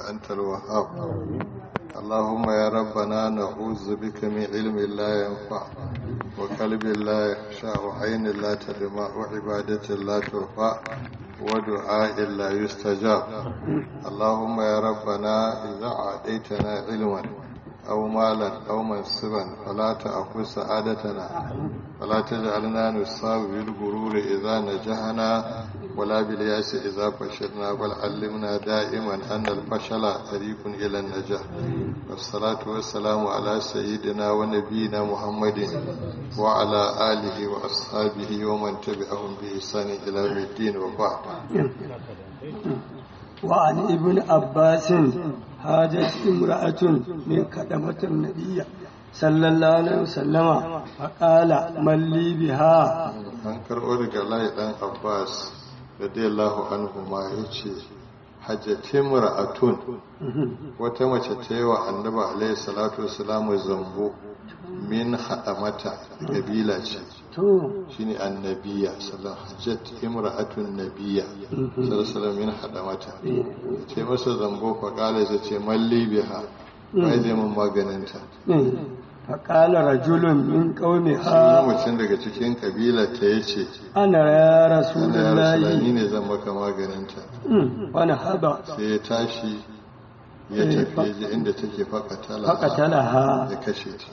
أنت الوهاب اللهم يا ربنا نعوذ بك من علم لا ينفع وقلب لا يخشع وعين لا تدمع وعبادة لا ترفع ودعاء لا يستجاب اللهم يا ربنا إذا عاديتنا علما أو مالا أو منصبا فلا تأخذ سعادتنا ولا تجعلنا نصاب بالغرور إذا نجحنا ولا بالياس إذا فشلنا بل علمنا دائما أن الفشل طريق إلى النجاح والصلاة والسلام على سيدنا ونبينا محمد وعلى آله وأصحابه ومن تبعهم بإحسان إلى يوم الدين وبعد وعن ابن عباس هاجت امرأة من كدمة النبي صلى الله عليه وسلم فقال من لي بها an karɓo daga layi ɗan abbas radiyallahu anhu ma ya ce hajjatin ra'atun wata mace ta yi wa annaba alaihi salatu wasalamu zambo min haɗa mata ƙabila ce to shine annabiya sallallahu hajjat imra'atun nabiya sallallahu min haɗa mata ce masa zambo fa kala zai ce malli biha bai zai mun maganinta فقال رجل من shi قومها mutum daga cikin kabila ta yace أنا يا رسول Allah ya rasulani الله ne zan maka maganinta ونهض sai ya tashi ya tafi ya je inda take fakatala فقتلها ya kashe ta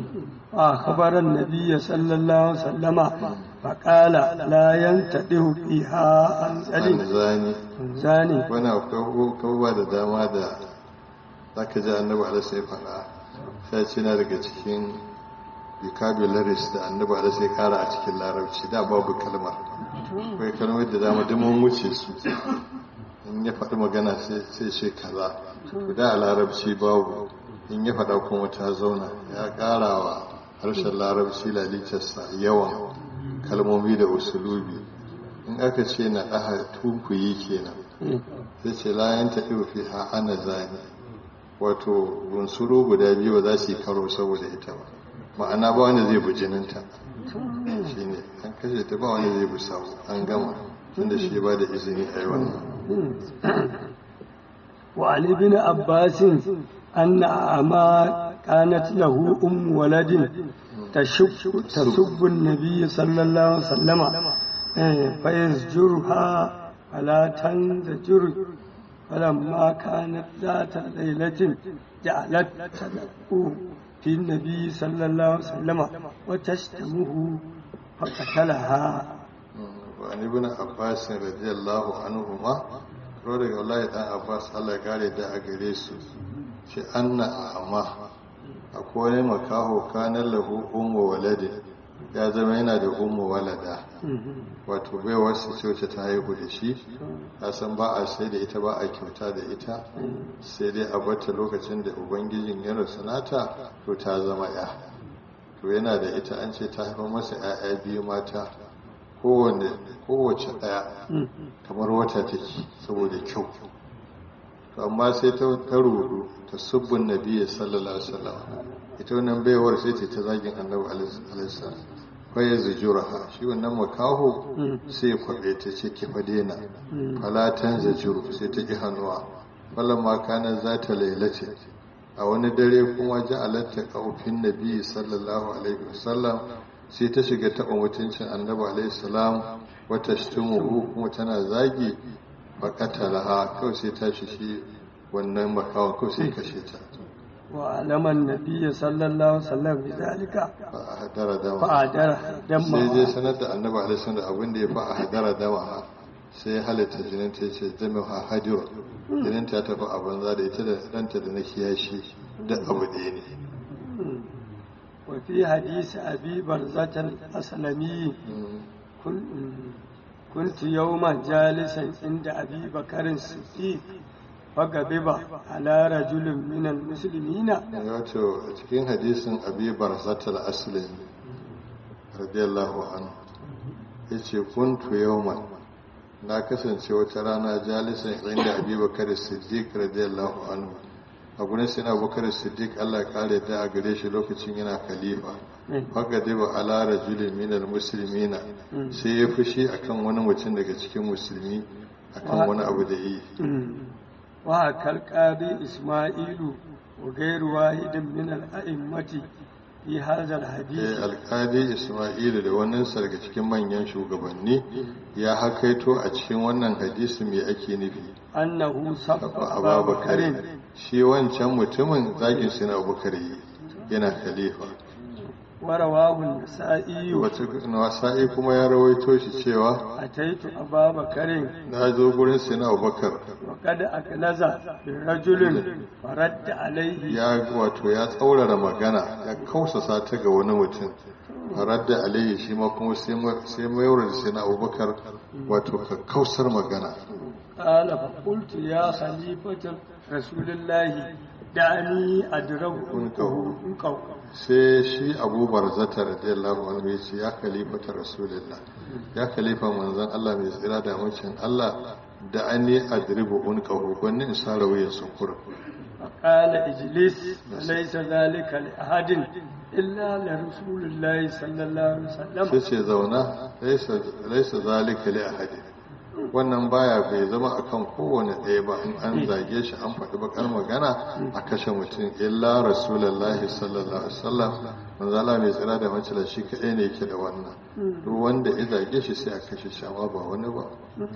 فأخبر النبي صلى الله عليه وسلم فقال لا ينتده فيها عن an زل zani زاني wani akwai kawuwa da dama da zaka ji annabi ala sai faɗa sai ce na daga cikin vocabularies da annabi ala sai kara a cikin larabci da babu kalmar akwai kalmar da dama duk mun wuce su in ya faɗi magana sai sai ce kaza to da a larabci babu in ya faɗa kuma ta zauna ya ƙara wa harshen larabci lalitarsa yawan kalmomi da usulubi in aka ce na ɗaha tunkuyi kenan sai ce layan ta fi ha ana zani wato bunsuru guda biyu ba za su yi karo saboda ita ba ma'ana ba wanda zai bi jininta shi ne an kashe ta ba wanda zai bi samu an gama tunda shi ba da izini a yi wannan وعن ابن عباس أن أعمى كانت له أم ولد تشب تسب النبي صلى الله عليه وسلم إيه، فيزجرها فلا تنزجر فلما كانت ذات ليلة جعلت تدعو في النبي صلى الله عليه وسلم وتشتمه فقتلها wani ibn abbas radiyallahu anhu ma ro daga wallahi dan abbas Allah ya kare da a gare su shi anna amma akwai wani makaho kanan lahu ummu waladi ya zama yana da ummu walada wato baiwar su ce wacce ta haihu da shi ya san ba a sai da ita ba a kyauta da ita sai dai a bata lokacin da ubangijin ya rasu nata to ta zama ya to yana da ita an ce ta haifar masa 'ya'ya biyu mata kowane kowace ɗaya kamar wata take saboda kyau to amma sai ta ta rudu ta subbun nabiyyi sallallahu alaihi wasallam ita wannan baiwar sai ta ta zagin annabi alaihi salam fa ya zujuraha shi wannan makaho sai ya kwabe ta ce ki fa daina fala tan zajuru sai ta ki hannuwa falamma kana zata lailace a wani dare kuma ja'alatta qaufin nabiyyi sallallahu alaihi wasallam sai ta shiga taɓa mutuncin annabi alaihi salam wata shitumuhu kuma tana zagi bakatalaha kawai sai ta shi wannan makawan kawai sai kashe ta وعلم النبي صلى الله عليه وسلم بذلك ba a hadara dama فأجر sai dai دمه sanar da annabi alaihi salam da abin da ya fa a hadara dama sai ya halitta jinin ta ce zama ha hadiru jinin ta tafi a banza da ita da ɗanta da na kiyashi da abu ɗaya ne وفي حديث أبي برزة الأسلمي كن- كنت يوما جالسا عند أبي بكر الصديق فغضب على رجل من المسلمين wato a cikin hadisin abi barzatul aslim radiyallahu anhu yace kuntu yawman na kasance wata rana jalisan inda abi bakar siddiq radiyallahu anhu a gurin sai na bakar siddiq Allah ya kare da a gare shi lokacin yana khalifa haka dai ba ala rajulin minal muslimina sai ya fushi akan wani mutum daga cikin musulmi akan wani abu da yi وهكا القاضي إسماعيل وغير واحد من الأئمة في هذا الحديث alkali ismailu da wannan daga cikin manyan shugabanni ya hakaito a cikin wannan hadisi mai ake nufi أنه سب أبا abubakar بكر shi wancan mutumin zagin suna abubakar yi yana khalifa ورواه النسائي wata wasa'i kuma ya rawaito shi cewa أتيت أبا بكر na zo gurin sina abubakar وقد أكنز برجل فرد عليه ya wato ya tsaurara magana ya kausasa ta ga wani mutum farar da alayhi shi ma kuma sai mayar da sina abubakar wato ka kausar magana قال فقلت يا خليفة رسول الله دعني أدرب عنقه عنقه sai shi abubar zata radiyallahu anhu ya ce ya khalifata rasulullah ya khalifa manzon Allah mai tsira da mucin Allah da an yi adribu unqahu gwanni in sara wuyan sukur فقال اجلس فليس ذلك لأحد إلا لرسول الله صلى الله عليه sai وسلم ce zauna laisa laisa zalika li ahadin wannan baya bai zama akan kowane ɗaya ba in an zage shi an faɗi bakar magana a kashe mutum illa rasulullahi sallallahu alaihi wasallam manzo Allah mai tsira da mace shi kaɗai ne yake da wannan duk wanda ya zage shi sai a kashe shi amma ba wani ba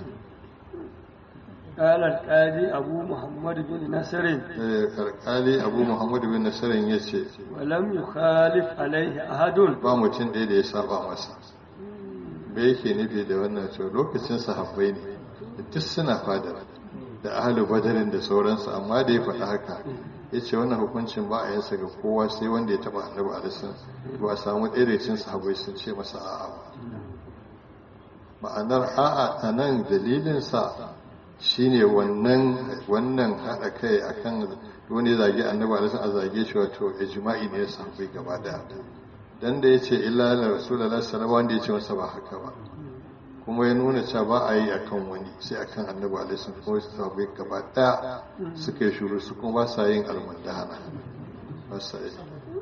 قال القاضي أبو محمد بن نصر Eh, alƙali abu muhammadu bin nasarin ya ce ولم يخالف عليه أحد ba mutum ɗaya da ya saba masa me yake nufi da wannan cewa lokacin sahabbai ne duk suna fadar da ahalu badarin da sauransu amma da ya faɗi haka ya ce wannan hukuncin ba a yansa ga kowa sai wanda ya taɓa annabi alisan ba a samu ɗaya da cikin sahabbai sun ce masa a'a ba ma'anar a'a a nan dalilinsa shine wannan wannan haɗa kai akan wani ya zage annabi alisan a zage shi wato ijma'i ne ya sahabbai gaba daya dan da ya ce illa la rasulullah sallallahu wanda ya ce masa ba haka ba kuma ya nuna cewa ba a yi akan wani sai akan annabi alaihi wasallam kuma su sahabbai gaba daya suka yi shuru su kuma ba sa yin almundahana ba sa yi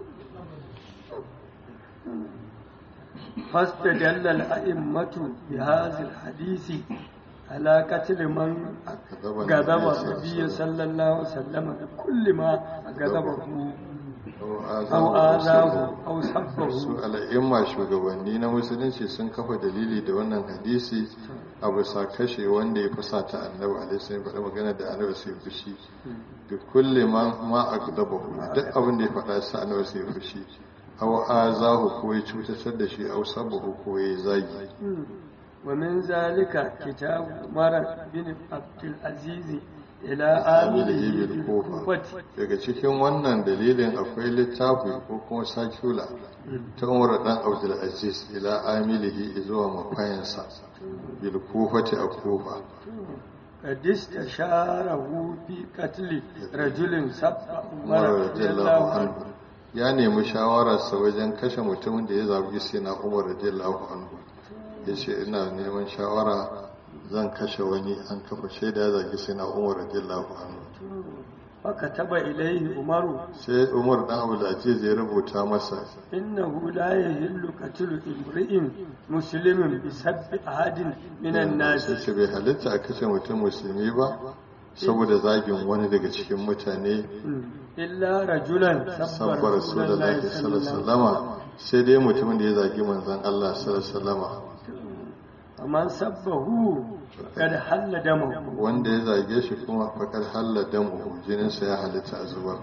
فاستدل الأئمة بهذا الحديث على قتل من غضب النبي صلى الله عليه وسلم بكل ما غضبه أو آذاه أو su سبه al'imma shugabanni na musulunci sun kafa dalili da wannan hadisi a bisa kashe wanda ya fusata annabi alaihi wasallam faɗa magana da annabi sai fushi bi kulli ma ma aqdabahu duk abin da ya faɗa sai annabi sai fushi aw azahu ko ya cutar da shi aw sabahu ko ya zagi ومن ذلك كتاب عمر بن عبد العزيز إلى آمله بالكوفة daga cikin wannan dalilin akwai littafi ko kuma sakula ta umar dan abdul aziz ila amilihi zuwa mafayansa bil kufati a kufa قد استشاره في قتل رجل سب umar عمر رضي الله radiyallahu عنه anhu ya nemi shawararsa wajen kashe mutumin da ya zabi sai na umar radiyallahu anhu ya ce ina neman shawara zan kashe wani an kafa shaida ya zagi sai na umar radiyallahu anhu فكتب إليه عمر sai umar dan abdul aziz ya rubuta masa إنه لا يهل قتل امرئ مسلم بسب أحد من الناس sai ce bai halitta a kashe mutum musulmi ba saboda zagin wani daga cikin mutane إلا رجلا سب sabbar رسول الله rasulullahi صلى الله عليه وسلم sallallahu sai dai mutumin da ya zagi manzon Allah sallallahu ومن سبه قد حل دمه wanda ya zage shi kuma fakar halla damu jininsa ya halitta a zubar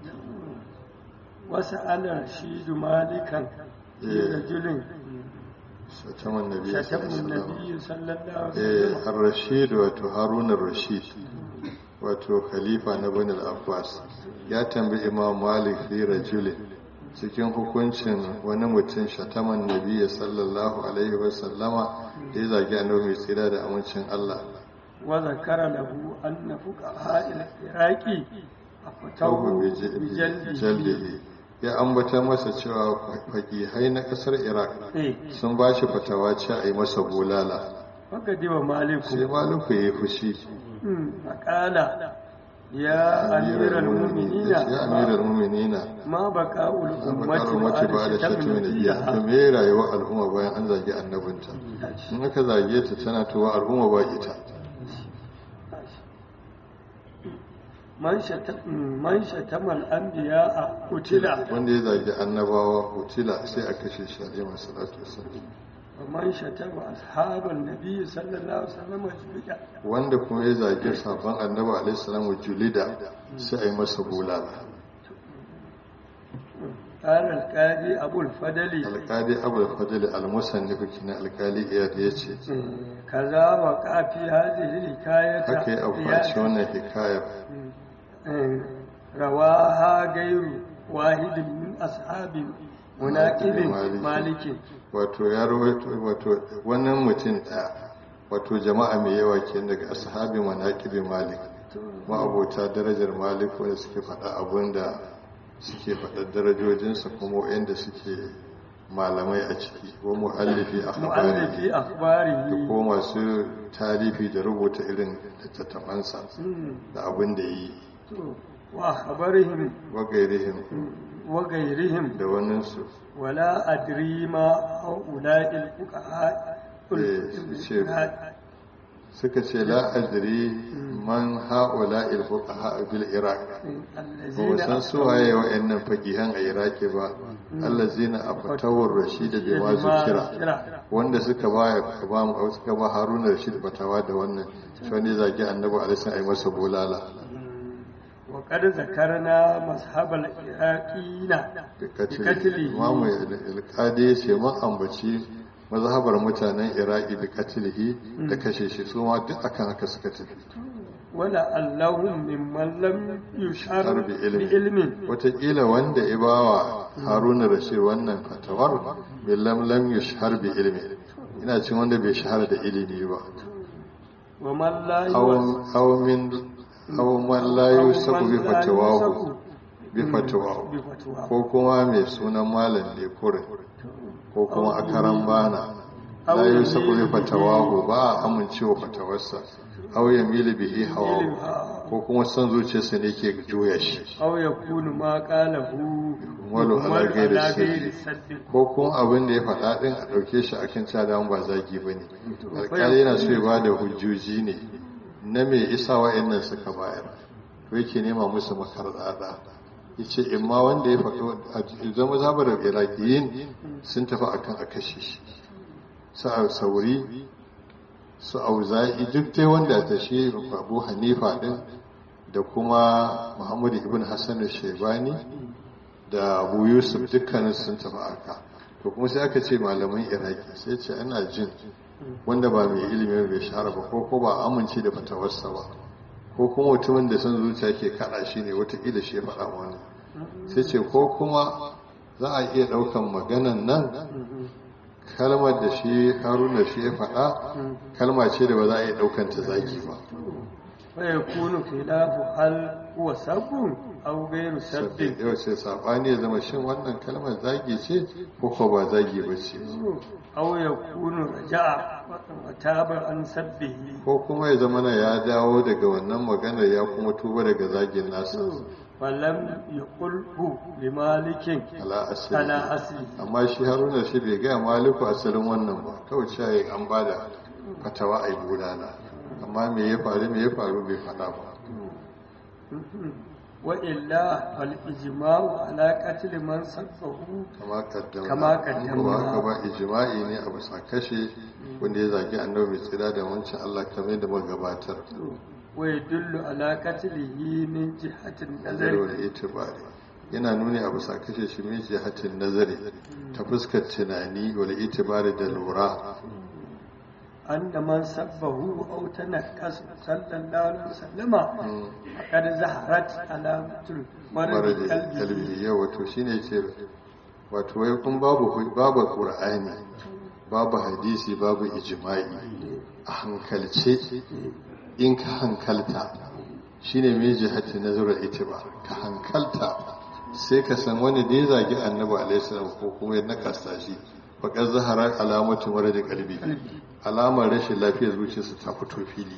وسأل رشيد مالكا لرجل shataman nabi شتم sallallahu النبي صلى الله عليه eh وسلم ar-rashid wato harun ar-rashid wato khalifa na bani al-abbas ya tambayi imam malik fi rajulin cikin hukuncin wani mutum shataman nabi sallallahu alaihi wa sallama da ya zagi annabi mai tsira da amincin Allah وذكر له أن فقهاء العراق tauhu أفتوه bi بجلده jaldihi ya ambata masa cewa fakihai na kasar iraq إيه. sun ba shi fatawa ce a yi masa bulala فقدم مالك sai maluku ya yi fushi مم. فقال يا أمير المؤمنين ya amiral muminina ما بقاء bakar الأمة mace ba da بعد شتم shatimin nabiya to نبيها me rayuwar al'umma bayan an zagi annabinta in aka zage ta tana tuwa al'umma ba ita man shata- man shatamal anbiya a kutila wanda ya zagi annabawa hutila sai a kashe shi alaihi salatu wasallam wa man shatama ashaban nabi sallallahu alaihi wasallam jibida wanda kuma ya zagi sabon annabi alaihi salamu julida sai a yi masa bulala قال القاضي أبو الفضل alkali abul fadl al-musannif kina alkali iyad yace كذا وقع في هذه الحكاية haka ya aukaci wannan hikayar رواها غير واحد من أصحاب مناقب مالك wato ya rawaito wato wannan mutum ɗaya wato jama'a mai yawa ke daga ashabi manaqibi malik ma'abota darajar malik wanda suke faɗa abin da suke faɗa darajojinsa kuma wanda suke malamai a ciki ko mu'allifi a مؤلف da أخباره ko masu tarifi da rubuta irin littattafansa da abin da yi وأخبارهم wagairihim وغيرهم da waninsu ولا أدري ما هؤلاء الفقهاء Eh, ce suka ce la'adiri man ha'ula ilfuqaha bil iraq ba الذين san su waye wa'annan faqihan a iraki ba allazina afatawar rashid bi ma zukira wanda suka ba ba mu suka ba haruna rashid batawa da wannan shi wanda zagi annabi alaihi ai masa bulala وقد ذكرنا مذهب العراقيين بقتله imamu alqadi ya ce mun ambaci mazhabar mutanen iraki da katilihi da kashe shi su ma duk akan haka suka tafi ولعلهم ممن لم يشعر har bi ilimi بعلم wataƙila wanda ya bawa haruna rashid wannan fatawar bai lam yushhar bi ilimi ina cin wanda bai shahara da ilimi ba ومن لا يوثق aw min aw man la yusaku bi fatawahu bi fatawahu بفتواه ko kuma mai sunan malam ne kurin ko kuma akaran bana la yusaku bi fatawahu ba a amincewa fatawarsa aw yamilu bihi hawa ko kuma son zuciyarsa ne ke juya shi أو يكون ما قاله ولو على يحمل غير على السد. غير السد ko kuma abin da ya faɗa ɗin a ɗauke shi a kan cada ba zagi ba ne alƙali yana so ya ba da hujjoji ne na mai isa wa'annan suka bayar to yake nema musu makarɗaɗa ya ce in ma wanda ya faɗo a zama zabar iraƙiyin sun tafi a kan a kashe shi su a sauri su auza'i duk dai wanda ta shi abu hanifa ɗin da kuma muhammadu ibn hassan shaibani da abu yusuf dukkanin sun tafi aka to kuma sai aka ce malaman iraki sai ce ana jin wanda ba mai ilimi bai shahara ba ko ko ba amince da fatawarsa ba ko kuma mutumin da son zuciya ke kada shi ne watakila shi ya faɗa wani sai ce ko kuma za a iya ɗaukan maganan nan kalmar da shi haruna shi ya faɗa kalma ce da ba za a iya ɗaukan ta zagi ba ويكون خلاف هل هو سب أو غير sabbi سب yau sai saɓani ya zama shin wannan kalmar zagi ce ko ko ba zagi ba ce أو يكون رجع وتاب عن سبه ko kuma ya zama na ya dawo daga wannan maganar ya kuma tuba daga zagin nasa فلم يقله لمالك ala asali على أصله amma shi haruna shi bai gaya maliku asalin wannan ba kawai shayi an ba da fatawa a yi gudana amma me ya faru me ya faru bai faɗa ba وإلا فالإجماع على قتل من سبه kama kaddamna Kama kaddamna. kuma haka ba ijma'i ne a bisa kashe wanda ya zagi annabi mai tsira da wancan Allah kamar da muka gabatar ويدل على قتله من جهة nazari النظر wal itibari yana nuni a bisa kashe shi min jihatin nazari ta fuskar tunani wal itibari da lura أن من سبه أو تنكس صلى الله عليه وسلم فقد ظهرت علامة المرض maradi قلبه kalbi yau wato shine ce wato wai kun babu babu qur'ani babu hadisi babu ijma'i a hankalce in ka hankalta shine mai jihati nazarar itiba ka hankalta sai ka san wani da ya zagi annabi alaihi salam ko kuma ya nakasta shi faƙar zaharar alamatu maradi kalbi alamar rashin lafiyar zuciyarsa ta fito fili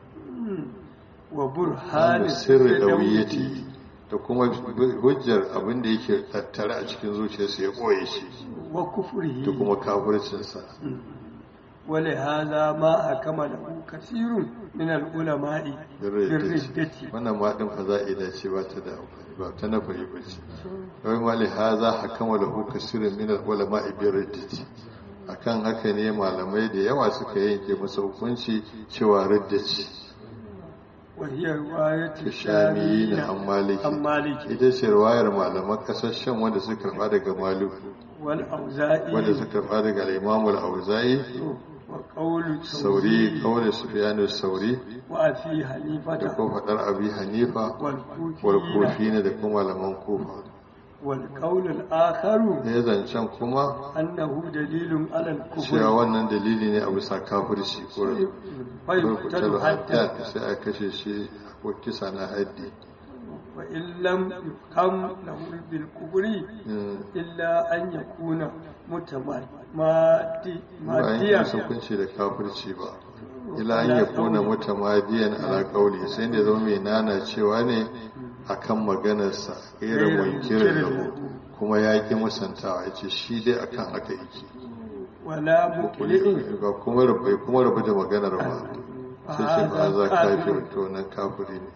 وبرهان sirri ɗauyeti da kuma hujjar abin da yake tattare a cikin zuciyarsa ya ɓoye shi وكفره da kuma kafircinsa ولهذا ما حكم له كثير من العلماء بالردة wannan ma din fa za'ida ce ba ta da amfani ba ta nafari ba ce wai mali haza hakama lahu kasirun min al-ulama bi riddati akan haka ne malamai da yawa suka yanke masa hukunci cewa ridda ce وهي رواية shamiyi الشاميين na an maliki عن مالك ita ce ruwayar malaman kasar shan wanda suka karba daga maluku والأوزاعي wanda suka karba daga al-imamu al-auza'i وقول sauri kawai sufyanu sauri وأبي da حنيفة kuma fadar abi hanifa والكوفيين walkofi ne da kuma malaman kufa والقول الآخر ne zancen kuma أنه دليل على cewa الكفر wannan dalili ne a bisa kafirci ko فيقتل rubutar حتى hadda sai a kashe shi ko kisa na haddi وإن لم يحكم له بالكفر إلا أن يكون متمادي bayan yi ماديا hukunci da kafirci ba ila an ya kuna mutamadiyan ala kauli sai da zama mai nana cewa ne akan maganarsa irin wankirin da kuma ya ki musantawa ya ce shi dai akan haka yake ولا مقلع ba kuma rubai kuma rubu da maganar ba sai ce ba za kafir to nan kafiri ne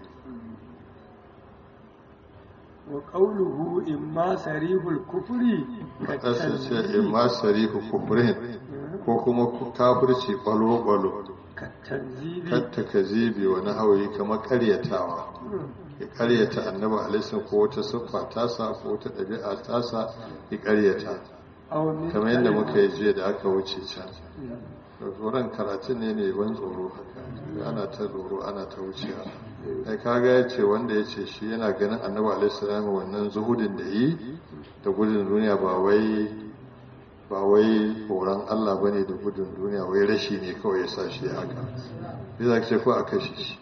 وقوله إما صريح الكفر ƙasar ce in ma sarifu kufurin ko kuma kafirci ƙwalo-ƙwalo كالتنزيل katta ka zibi wani hawaye kamar karyatawa ya karyata annaba alaisun ko wata siffa tasa ko wata ɗabi'a tasa ya karyata أو من kamar yadda muka كلمة yi jiya da aka wuce can tsoron karatun ne ne ban tsoro haka ana ta tsoro ana ta wucewa ai kaga ya ce wanda ya ce shi yana ganin annaba alaisun wannan zuhudin da yi da gudun duniya ba wai ba wai horon Allah bane da gudun duniya wai rashi ne kawai ya sa shi haka zai za ce ko a kashe shi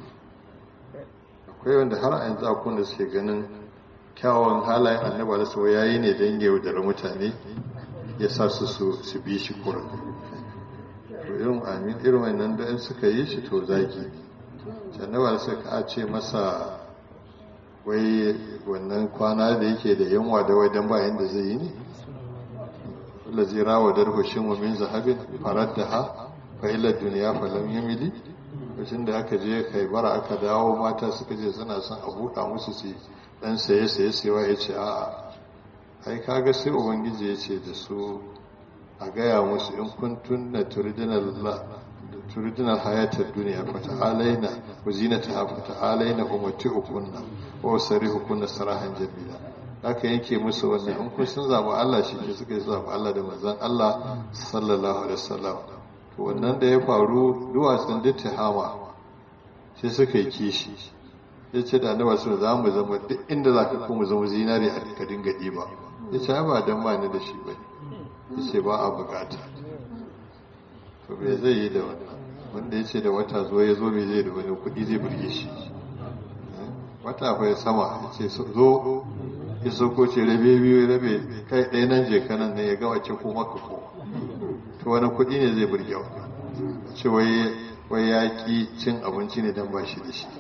akwai wanda har a yanzu akwai da suke ganin kyawun halayen annaba da sau yayi ne don yaudara mutane ya sa su su bi shi kurin to irin amin irin wannan da in suka yi shi to zaki annaba da suka ce masa wai wannan kwana da yake da yanwa da wai don bayan da zai yi ne الذي راودته شم من ذهب فردها فإلى الدنيا فلم يملي lokacin da aka je kai bara aka dawo mata suka je suna son a buɗa musu su dan saye saye sayewa ya ce a'a ai kaga sai ubangiji ya ce da su a gaya musu in kuntun na turidinal hayatar duniya fata alaina wa zinata fata alaina umarti ukunna wa sari hukunna sarahan jamila aka yanke musu wannan in kun sun zaɓi Allah shi ke suka yi zaɓi Allah da manzan Allah sallallahu alaihi wasallam to wannan da ya faru duwatsun duk hama sai suka yi kishi ya ce da annaba su za mu zama duk inda za ka kuma zama zinari a ka dinga ɗiba ya ce ba dan ba ni da shi ba ya ce ba a bukata to me zai yi da wannan wanda ya ce da wata zo ya zo me zai da wani kuɗi zai burge shi wata fa sama ya ce zo ya sauko ce rabe biyu rabe kai ɗaya nan je kanan ne ya gawa ce ko maka ko to wani kuɗi ne zai burge wa ce wai ya ki cin abinci ne don ba shi da shi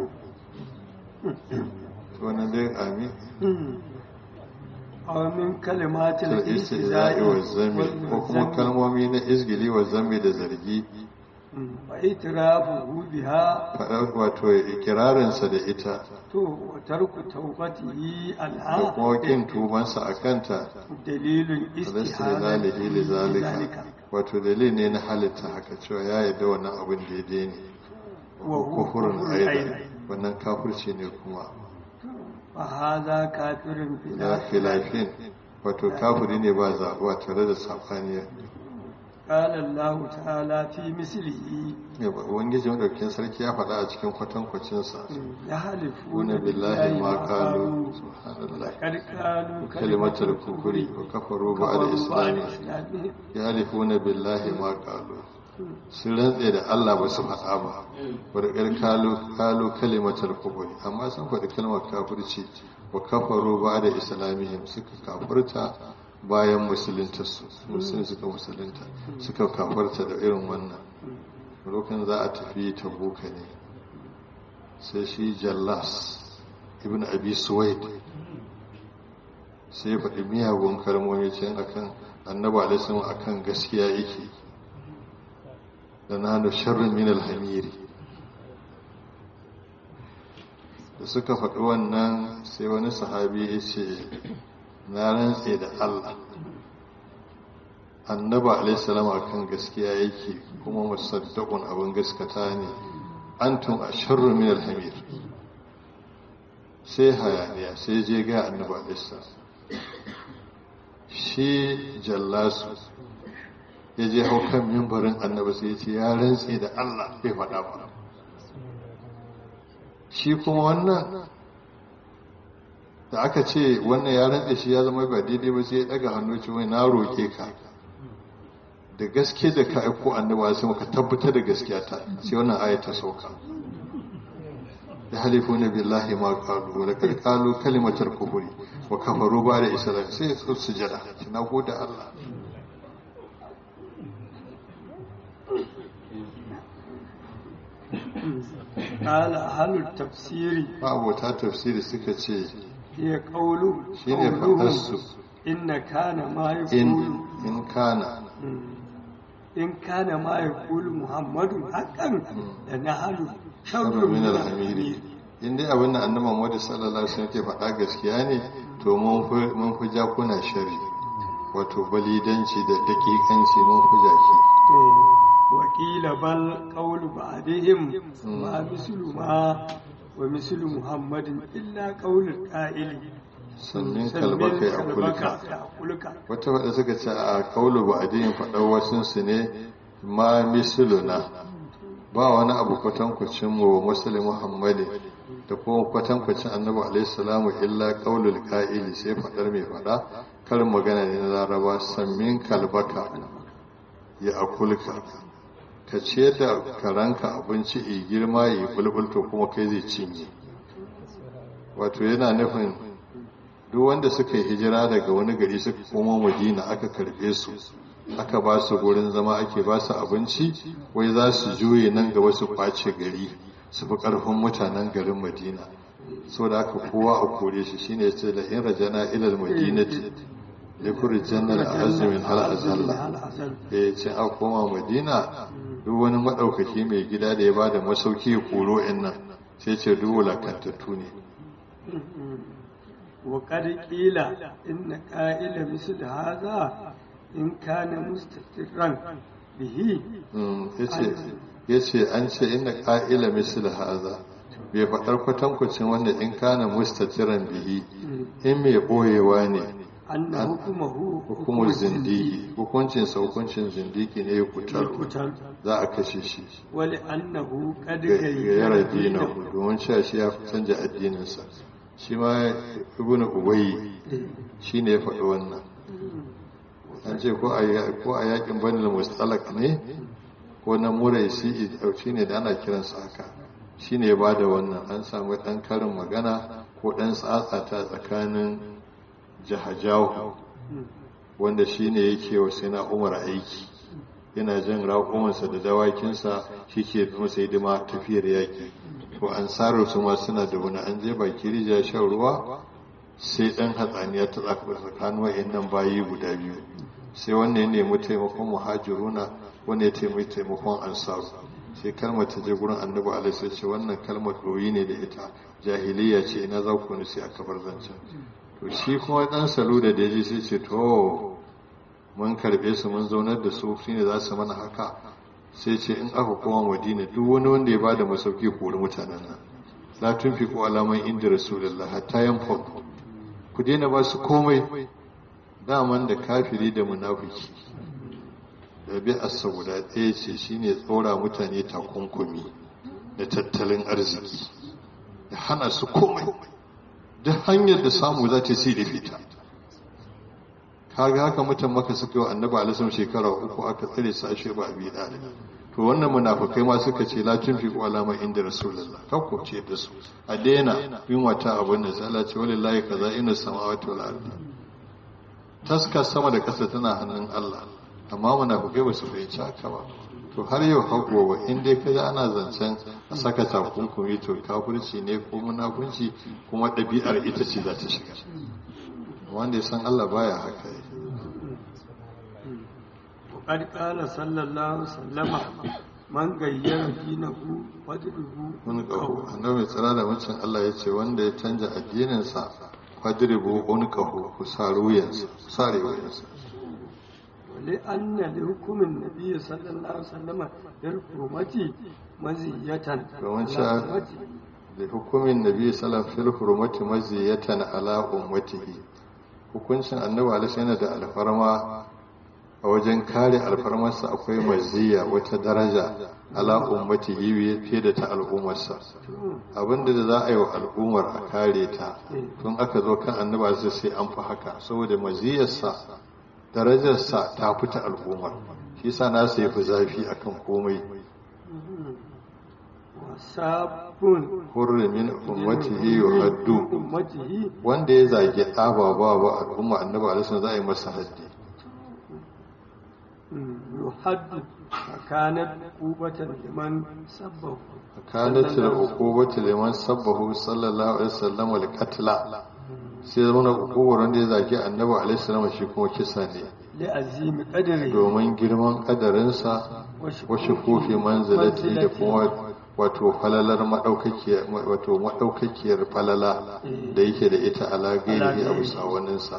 to wannan dai amin aw min kalimatil to istihza'i wa zambi ko kuma kalmomi na izgili wa zambi da zargi wa itirafuhu biha faɗar wato ikirarinsa da ita to wa tarku tawbatihi da al'a kuma kin tubansa a kanta dalilun istihzalihi istihalati li zalika wato dalili ne na halitta haka cewa ya yarda wannan abin daidai ne wa huwa kufurin kufrun aida aidan. wannan kafirci ne kuma fa hadha kafirun da filafin wato kafiri ne ba zaɓuwa tare da safaniya qala Allah ta'ala fi mislihi ubangiji madaukakin sarki ya faɗa a cikin kwatankwacinsa ya halifu wani billahi ma kalu subhanallah qad qalu kalimatar kufuri wa kafaru ba da islami ya halifuna billahi ma kalu sun rantse da Allah ba su faɗa ba wadda kalu kalu kalimatar kufuri amma sun faɗi kalmar kafirci wa kafaru ba da islamihim suka kafirta bayan musuluntarsu musulun suka musulunta suka kafarta da irin wannan lokacin za a tafi tabuka ne sai shi jallas ibn abi suwaid sai ya faɗi miyagun kalmomi can akan annaba alaihi akan gaskiya yake da nanu sharrin min alhamiri da suka faɗi wannan sai wani sahabi ya ce na rantse da Allah annaba alaihissalam akan gaskiya yake kuma musaddaqun abin gaskata ne antum asharru min alhamir sai hayaniya sai je ga annaba alaihissalam shi jallasu ya je hau kan mimbarin annaba sai ya ce ya rantse da Allah bai faɗa ba shi kuma wannan da aka ce wannan ya rantse shi ya zama ba daidai ba sai ya daga hannu ce wai na roke ka da gaske da ka aiko annaba sai muka tabbatar da gaskiya ta sai wannan aya ta sauka ya halifu na billahi ma qalu wa laqad qalu kalimatar kufri wa kafaru ba da islam sai su sujada na gode Allah قال أهل التفسير abota tafsiri suka ce هي قول shine fadarsu إن كان ما in يقول in kana إن كان ما يقول محمد حقا لنحن شر sharru min من alhamiri in dai abin da annabi Muhammad sallallahu alaihi wasallam ke faɗa gaskiya ne to mun fi mun fi jakuna shari wato balidanci da dakikanci mun fi jaki وقيل بل قول بعدهم ما مثل ما ومثل محمد إلا قول القائل sannin kalbaka ya kulka يأكلك wata faɗa suka ce a kaulu ba a diyin faɗar wasunsu ne ma misiluna ba wani abu kwatankwacin mu wa musulun muhammadi da kuma kwatankwacin annabi alaihi salamu illa kaulul ka'ili sai faɗar mai faɗa karin magana ne na laraba sammin kalbaka ya akulka ka ciyar da karanka abinci i girma yi bulbulto kuma kai zai cinye wato yana nufin duk wanda suka yi hijira daga wani gari suka koma madina aka karbe su aka ba su gurin zama ake ba su abinci wai za su juye nan gaba su kwace gari su fi karfin mutanen garin madina so da aka kowa a kore shi shine ce da in rajana ilal madinati da kuri jannar azumin hal azalla da ya ce a koma madina duk wani maɗaukaki mai gida da ya ba da masauki ya koro in nan sai ce duk wulakantattu ne وقد قيل إن قائل مثل هذا إن كان مستقرا به ya ce an ce ina ƙa'ila misali haza bai faɗar kwatankwacin wanda in kana mustatiran bihi in mai ɓoyewa ne أن حكمه hukumar zindigi hukuncinsa hukuncin zindigi ne ya kutar القتل za a kashe shi ولأنه قد ga yara غير dina دينه domin cewa shi ya canja addininsa shi ma ibn ubayi shi ne ya faɗi wannan an ce ko a ko a yakin banil mustalak ne ko na murai shi shi ne da ana kiransa haka shi ne ya bada wannan an samu ɗan karin magana ko ɗan tsatsata tsakanin jahajahu wanda shi ne yake wa sai na umar aiki yana jan raƙumansa da dawakinsa shi ke masa hidima tafiyar yaƙi to an tsaro su ma suna da wani an je baki rija shan ruwa sai ɗan hatsaniya ta tsakanin wa'in nan bayi guda biyu sai wannan ya nemi taimakon muhajiruna wanda ya taimaki taimakon ansaru sai kalmar ta je gurin annabi alaihi sai ce wannan kalmar ɗoyi ne da ita jahiliya ce ina za ku sai aka bar zancen to shi kuma ɗan salo da daji sai ce to mun karɓe su mun zaunar da su shine za su mana haka sai ce in aka koma madina duk wani wanda ya bada masauki kori mutanen nan la tunfiqu alaman inda rasulullah hatta yanfad ku daina ba su komai daman da kafiri da munafiki da bi as-sauda ɗaya ce shine tsora mutane takunkumi da tattalin arziki da hana su komai da hanyar da samu za ta sai da fita kaga haka mutan maka suka yi annabi alisun shekara uku aka tsare su ashe ba abi dalib to wannan munafikai ma suka ce la tunfiqu ala ma inda rasulullah kakko ce da su a daina yin wata abin da sai Allah ce wallahi kaza ina samawati wal ardi taska sama da kasa tana hannun Allah amma munafikai ba su fahimci haka ba to har yau hagowa in dai kaji ana zancen a saka takunkumi to kafirci ne ko munafunci kuma ɗabi'ar ita ce za ta shiga wanda ya san Allah baya haka yi وقد قال صلى الله عليه وسلم man gayyara dinahu fadruhu wani ƙaho annabi mai tsira da mucin Allah ya ce wanda ya canja addininsa fadribu wani ƙaho ku sare wuyansa sare wuyansa ولأن لحكم النبي صلى الله عليه وسلم للحرمة مزية domin على sha أمته. da hukumin nabi sallallahu alaihi hurmati maziyatan ala ummatihi hukuncin annabi alaihi yana da alfarma a wajen kare alfarmarsa akwai maziya wata daraja ala ummatihi fiye da ta al'ummarsa abinda da za a yi wa al'ummar a kare ta tun aka zo kan annabi alaihi sai an fi haka saboda maziyarsa darajarsa ta fita al'ummar shi sa na sai fi zafi akan komai وساب hurrimin ummatihi yuhaddu أمته wanda ya zage ababa ba al'umma annabi alaihi za a yi masa haddi يحد فكانت عقوبة لمن سبه kanat al-uqubatu liman sabbahu sallallahu alaihi wasallam al-qatla sai zama uqubar wanda ya zage annabi alaihi salam shi kuma kisa ne لعزيم قدره domin girman kadarinsa wasu kofi manzilati da kuma wato falalar madaukakiyar wato madaukakiyar falala da yake da ita ala gairi a bisa waninsa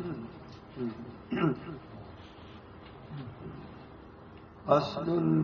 فصل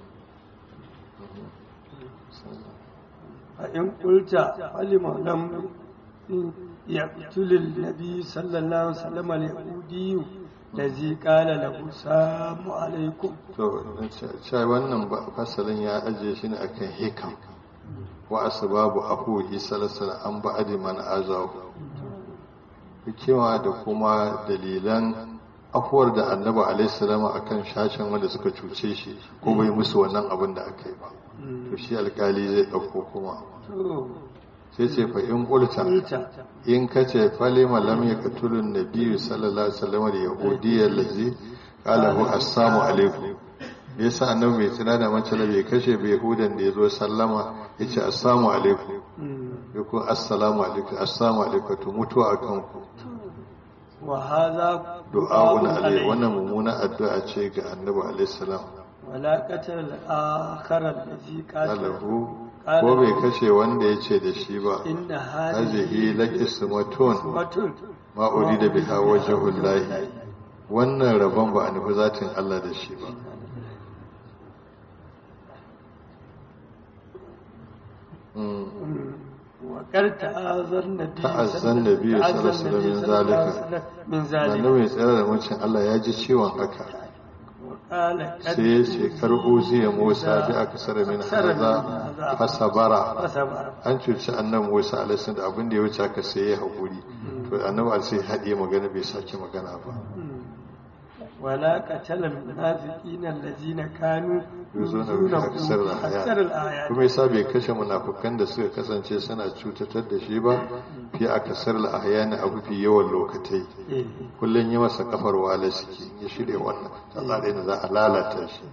فإن قلت فلم لم يقتل النبي صلى الله عليه وسلم اليهودي الذي قال له السلام عليكم to cewa wannan ba- fasalin ya ajiye shi ne akan hikam wa asbabu ahuhi salasala an ba'adi man azahu hikima da kuma dalilan afuwar da annabi alaihi salama akan shashin wanda suka cuce shi ko bai musu wannan abin da aka yi ba to shi alkali zai dauko kuma to sai ce fa in qulta قلت in ka ce falima lam yaqtulun nabiyyu sallallahu alaihi wasallam da yahudiyyar lazi qala hu assalamu alaikum me yasa annabi mai tsira da mace bai kashe bai yahudan da yazo sallama yace assalamu alaikum ya ko assalamu alaikum assalamu alaikum to mutuwa akan ku وهذا du'a'un alai wannan mummuna addu'a ce ga annabi alaihi salam ولا قتل الآخر الذي qala قاتل hu ko bai kashe wanda yace da shi ba إن hazihi هذه laqismatun أسوة ma urida biha wajhullahi wannan rabon ba a nufi zatin Allah da shi ba وقد تآذر النبي تأذى النبي صلى الله عليه وسلم من ذلك. من annabi ذلك mai tsere da mucin Allah ya ji ciwon haka وقال قد sai ya ce karɓo ziya Musa bi aka sara min haza fasabara فصبر an cuci annabi Musa alaihi da abin da ya wuce haka sai ya haƙuri to annabi sai haɗe magana bai sake magana ba ولا قتل المنافقين الذين كانوا yuzo na يؤذونه rufe aksar da أكثر haya الآيات kuma yasa bai kashe munafukan da suka kasance suna cutatar da shi ba fi akasar la ahyana abu fi yawan lokatai إيه. kullun yi masa kafar wala suke ya shirya wannan Allah da za a lalata shi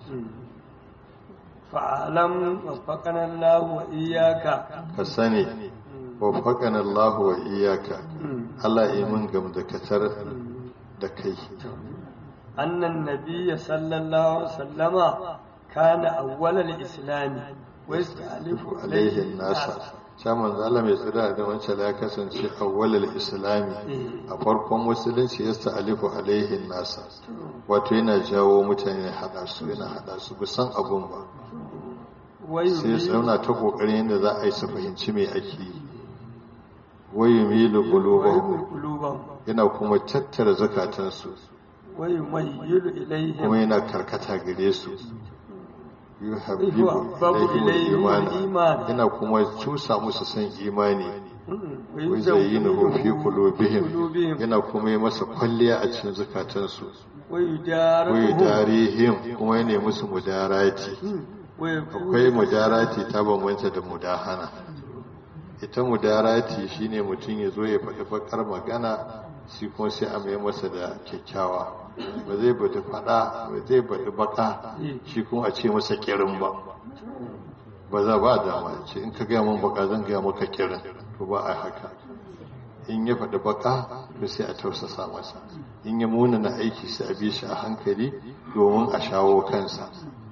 فاعلم وفقنا الله وإياك ka sani wa faqana Allah wa iyyaka Allah yi mun gamdakatar da kai أن النبي صلى الله عليه وسلم كان أول الإسلام ويستألف alaihi nasa sha manzo Allah mai tsira da wancan ya kasance awwalul islami a farkon musulunci ya alifu alaihi nasa wato yana jawo mutane hada su yana hada su ba san abun ba sai su zauna ta kokarin yadda za a yi su fahimci me ake yi wayu milu qulubahum قلوبهم yana kuma tattara zakatansu ويميل إليهم kuma yana karkata gare su yuhabbibu yuhabbabu ilaihim ilaihim al-imana al-iman. yana kuma cusa musu san imani ويزينه ويزينه في قلوبهم قلوبهم yana kuma yi masa kwalliya a cikin zukatansu ويدارهم wai darihim kuma yana musu mudarati akwai mudarati ta bambanta da mudahana ita mudarati shine mutum ya zo ya faɗi bakar magana shi kuma sai a mai masa da kyakkyawa ba zai bata faɗa ba zai bata baka shi kuma a ce masa kirin ba ba za ba dama ce in ka gaya min baka zan gaya maka kirin to ba a haka in ya faɗi baka to sai a tausasa masa in ya muna na aiki sai a bi shi a hankali domin a shawo kansa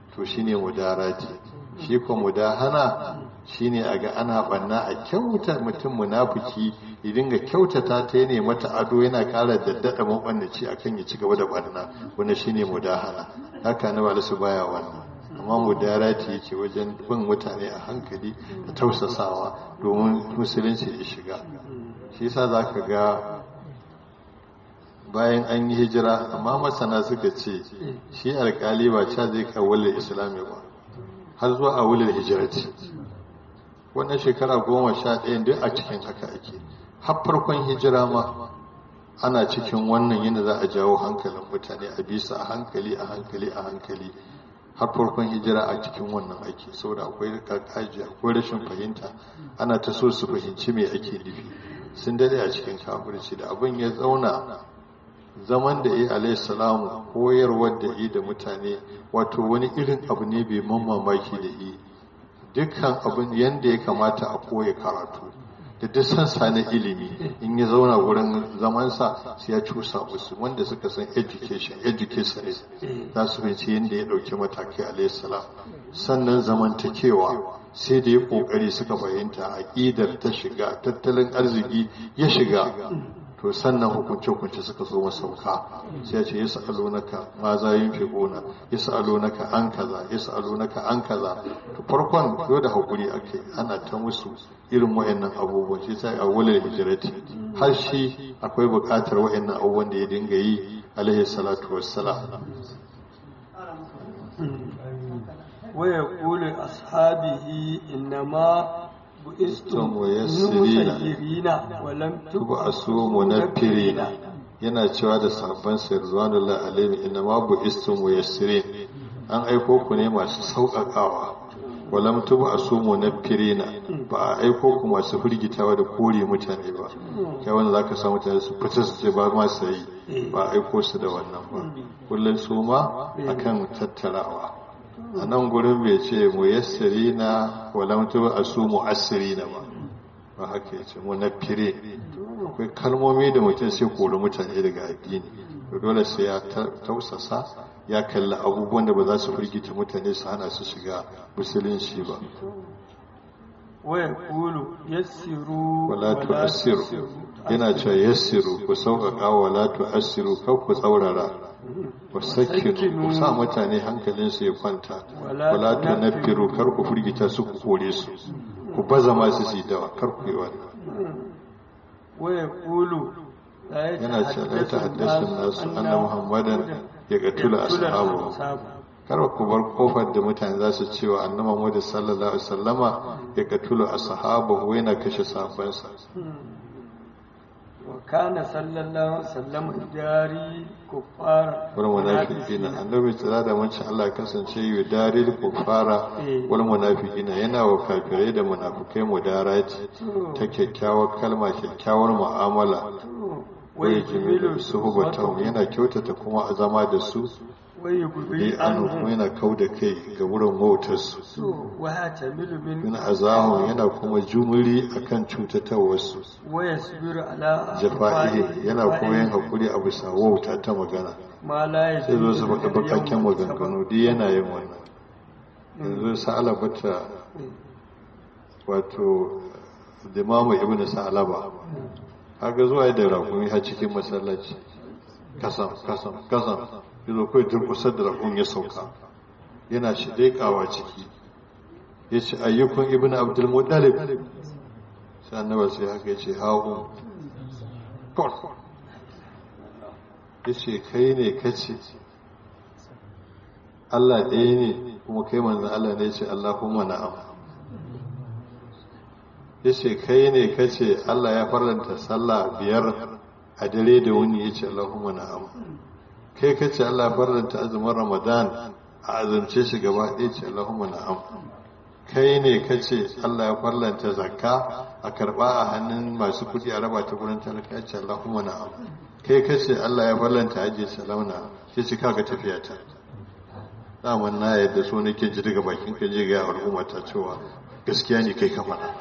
to shine mudarati shi ko mudahana shine a ga ana banna a kyauta mutum munafiki ya dinga kyautata ta ne mata ado yana ƙara daddada mabandaci akan ya ci gaba da banna wannan shine mudahana haka na ba su baya wannan amma mudarati yake wajen bin mutane a hankali da tausasawa domin musulunci ya shiga shi yasa zaka ga bayan an yi hijira amma masana suka ce shi alkali ba ca zai kawular islami ba har zuwa a wular hijirati wannan shekara goma sha ɗaya duk a cikin haka ake har farkon hijira ma ana cikin wannan yana za a jawo hankalin mutane a bisa a hankali a hankali a hankali har farkon hijira a cikin wannan ake saboda akwai kakaji akwai rashin fahimta ana ta so su fahimci me ake nufi sun dade a cikin kafirci da abin ya zauna zaman da ya alayhi salamu koyarwar da yi da mutane wato wani irin abu ne bai mamaki da yi dukkan abin yadda ya kamata a koya karatu da duk sansa na ilimi in ya zauna wurin zamansa sai ya cusa musu wanda suka san education educationist za su fahimci yadda ya ɗauki matakai alayhi salam sannan zamantakewa sai da ya ƙoƙari suka fahimta aƙidar ta shiga tattalin arziki ya shiga to sannan hukunce-hukunce suka zo masauka sai ya ce ya sa'alunaka ma za yin fi gona ya sa'alunaka an kaza ya sa'alunaka an kaza to farkon yau da haƙuri ake ana ta musu irin wa'annan abubuwan shi sai a wular hijirati har shi akwai buƙatar wa'annan abubuwan da ya dinga yi alaihi salatu wassalam ويقول أصحابه إنما bu'istum muyassirina ولم tub'asu munaffirina yana cewa da sabban sirzanullahi alaihi inna ma bu'istum muyassirin an aiko ku ne masu sauƙaƙawa walam tub'asu munaffirina ba a aiko ku masu firgitawa da kore mutane ba kai wanda zaka samu mutane su fita su ce ba ma sai ba a aiko su da wannan ba kullun su ma akan tattarawa a nan gurin bai ce mu yassiri na walamtu a su mu asiri na ba ba haka ya ce mu na fire akwai kalmomi da mutum sai kori mutane daga addini to dole sai ya tausasa ya kalli abubuwan da ba za su firgita mutane su hana su shiga musulunci ba waya kulu yassiru wala tu'assiru yana cewa yassiru ku sauƙaƙa wala tu'assiru kar ku tsaurara wasakinu ku sa mutane hankalinsu ya kwanta wala tunaffiru kar ku firgita su ku kore su ku baza masu su dawa kar ku yi wannan waya kulu yana cewa la ta haddasa nasu anna muhammadan ya gatula ashabu kar ku bar kofar da mutane za su cewa annabi Muhammad sallallahu alaihi wasallama ya gatula ashabu yana kashe sahabbansa وكان صلى الله عليه وسلم جاري كفار wal munafiqina annabi tsira da mancin Allah kasance yi daril kufara wal munafiqina yana wa kafirai da munafikai mudarati ta kyakkyawar kalma kyakkyawar mu'amala wai jimilu suhbatahum yana kyautata kuma a zama da su wai yi gubi anu kuma yana kau da kai ga wurin wautar su wa tamilu min min azahum yana kuma jumuri akan cutatawarsu wa yasbiru ala jafa'ihi yana kuma yin hakuri a bisa wauta ta magana ma la sai zo su faɗi bakakken maganganu duk yana yin wannan yanzu sa'ala bata wato dimamu ibn sa'alaba haka zuwa da rakumi har cikin masallaci kasam kasam kasam yazo kai durkusar da rakun ya sauka yana shi daikawa ciki yace ayyukun ibn abdul muttalib sai annabi sai haka yace hawo kor yace kai ne kace Allah ɗaya ne kuma kai manzon Allah ne yace Allahumma na'am yace kai ne kace Allah ya faranta sallah biyar a dare da wuni yace Allahumma na'am kai kace Allah ya faranta azumin Ramadan a azumce shi gaba ɗaya yace Allahumma na'am kai ne kace Allah ya farlanta zakka a karba a hannun masu kudi a raba ta gurin talaka yace Allahumma na'am kai kace Allah ya farlanta aje salauna yace kaga tafiya ta daman na yadda so nake ji daga bakin ka je ga al'umma ta cewa gaskiya ne kai ka faɗa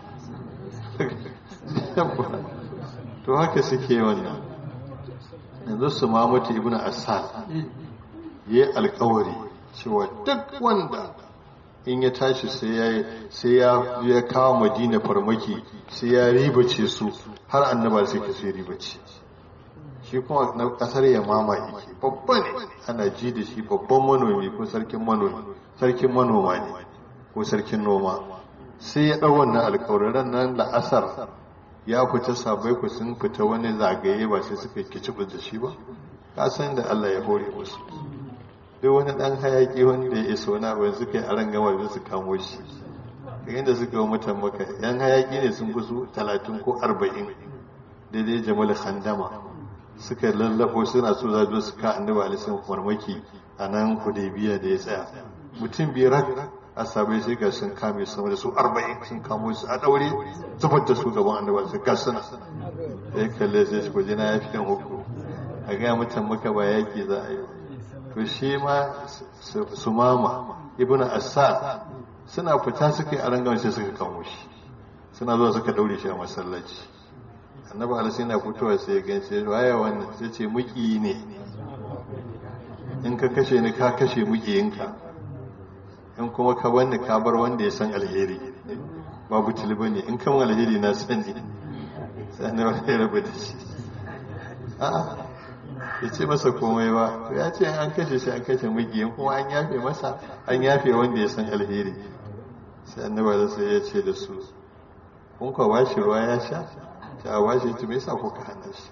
to haka suke wannan yanzu su mamutu ibn asad yi alkawari cewa duk wanda in ya tashi sai ya ya kawo madina farmaki sai ya ribace su har annaba sai ka sai ribace shi kuma na kasar yamama yake babba ne ana ji da shi babban manomi ko sarkin manomi sarkin manoma ne ko sarkin noma sai ya ɗau wannan alkawarin nan la'asar ya fita sabai ku sun fita wani zagaye ba sai suka kici da shi ba ka san da Allah ya hore musu duk wani dan hayaki wanda ya isa wani abu suka yi aran gama da su kamo shi kayan da suka yi mutan maka yan hayaki ne sun fi su talatin ko arba'in daidai jamal khandama suka lallafo suna so za su ka annabi alisan farmaki a nan hudaybiya da ya tsaya mutum biyar asabai sai ga sun kame sama da su arba'in sun kamo su a daure zubar da su gaban annabi su ga suna da ya kalle sai su kwaje na ya fi kan hukku a gaya mutan maka ba yaki za a yi to shi ma su mama ibn assad suna fita suka yi a rangan sai suka kamo shi suna zuwa suka daure shi a masallaci annabi alasi na fitowa sai ya gan sai waye wannan sai ce muki ne in ka kashe ni ka kashe mukiyinka in kuma ka wanda ka bar wanda ya san alheri babu tilba ne in kan alheri na sani sai annabi ya rabu da shi a'a ya ce masa komai ba ya ce an kashe shi an kashe magiyin kuma an yafe masa an yafe wanda ya san alheri sai annaba da sai ya ce da su kun kwa bashi ruwa ya sha ta a bashi ta mai sa kuka hana shi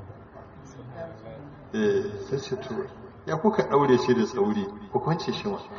eh sai ce to ya kuka daure shi da tsauri ku kwance shi ma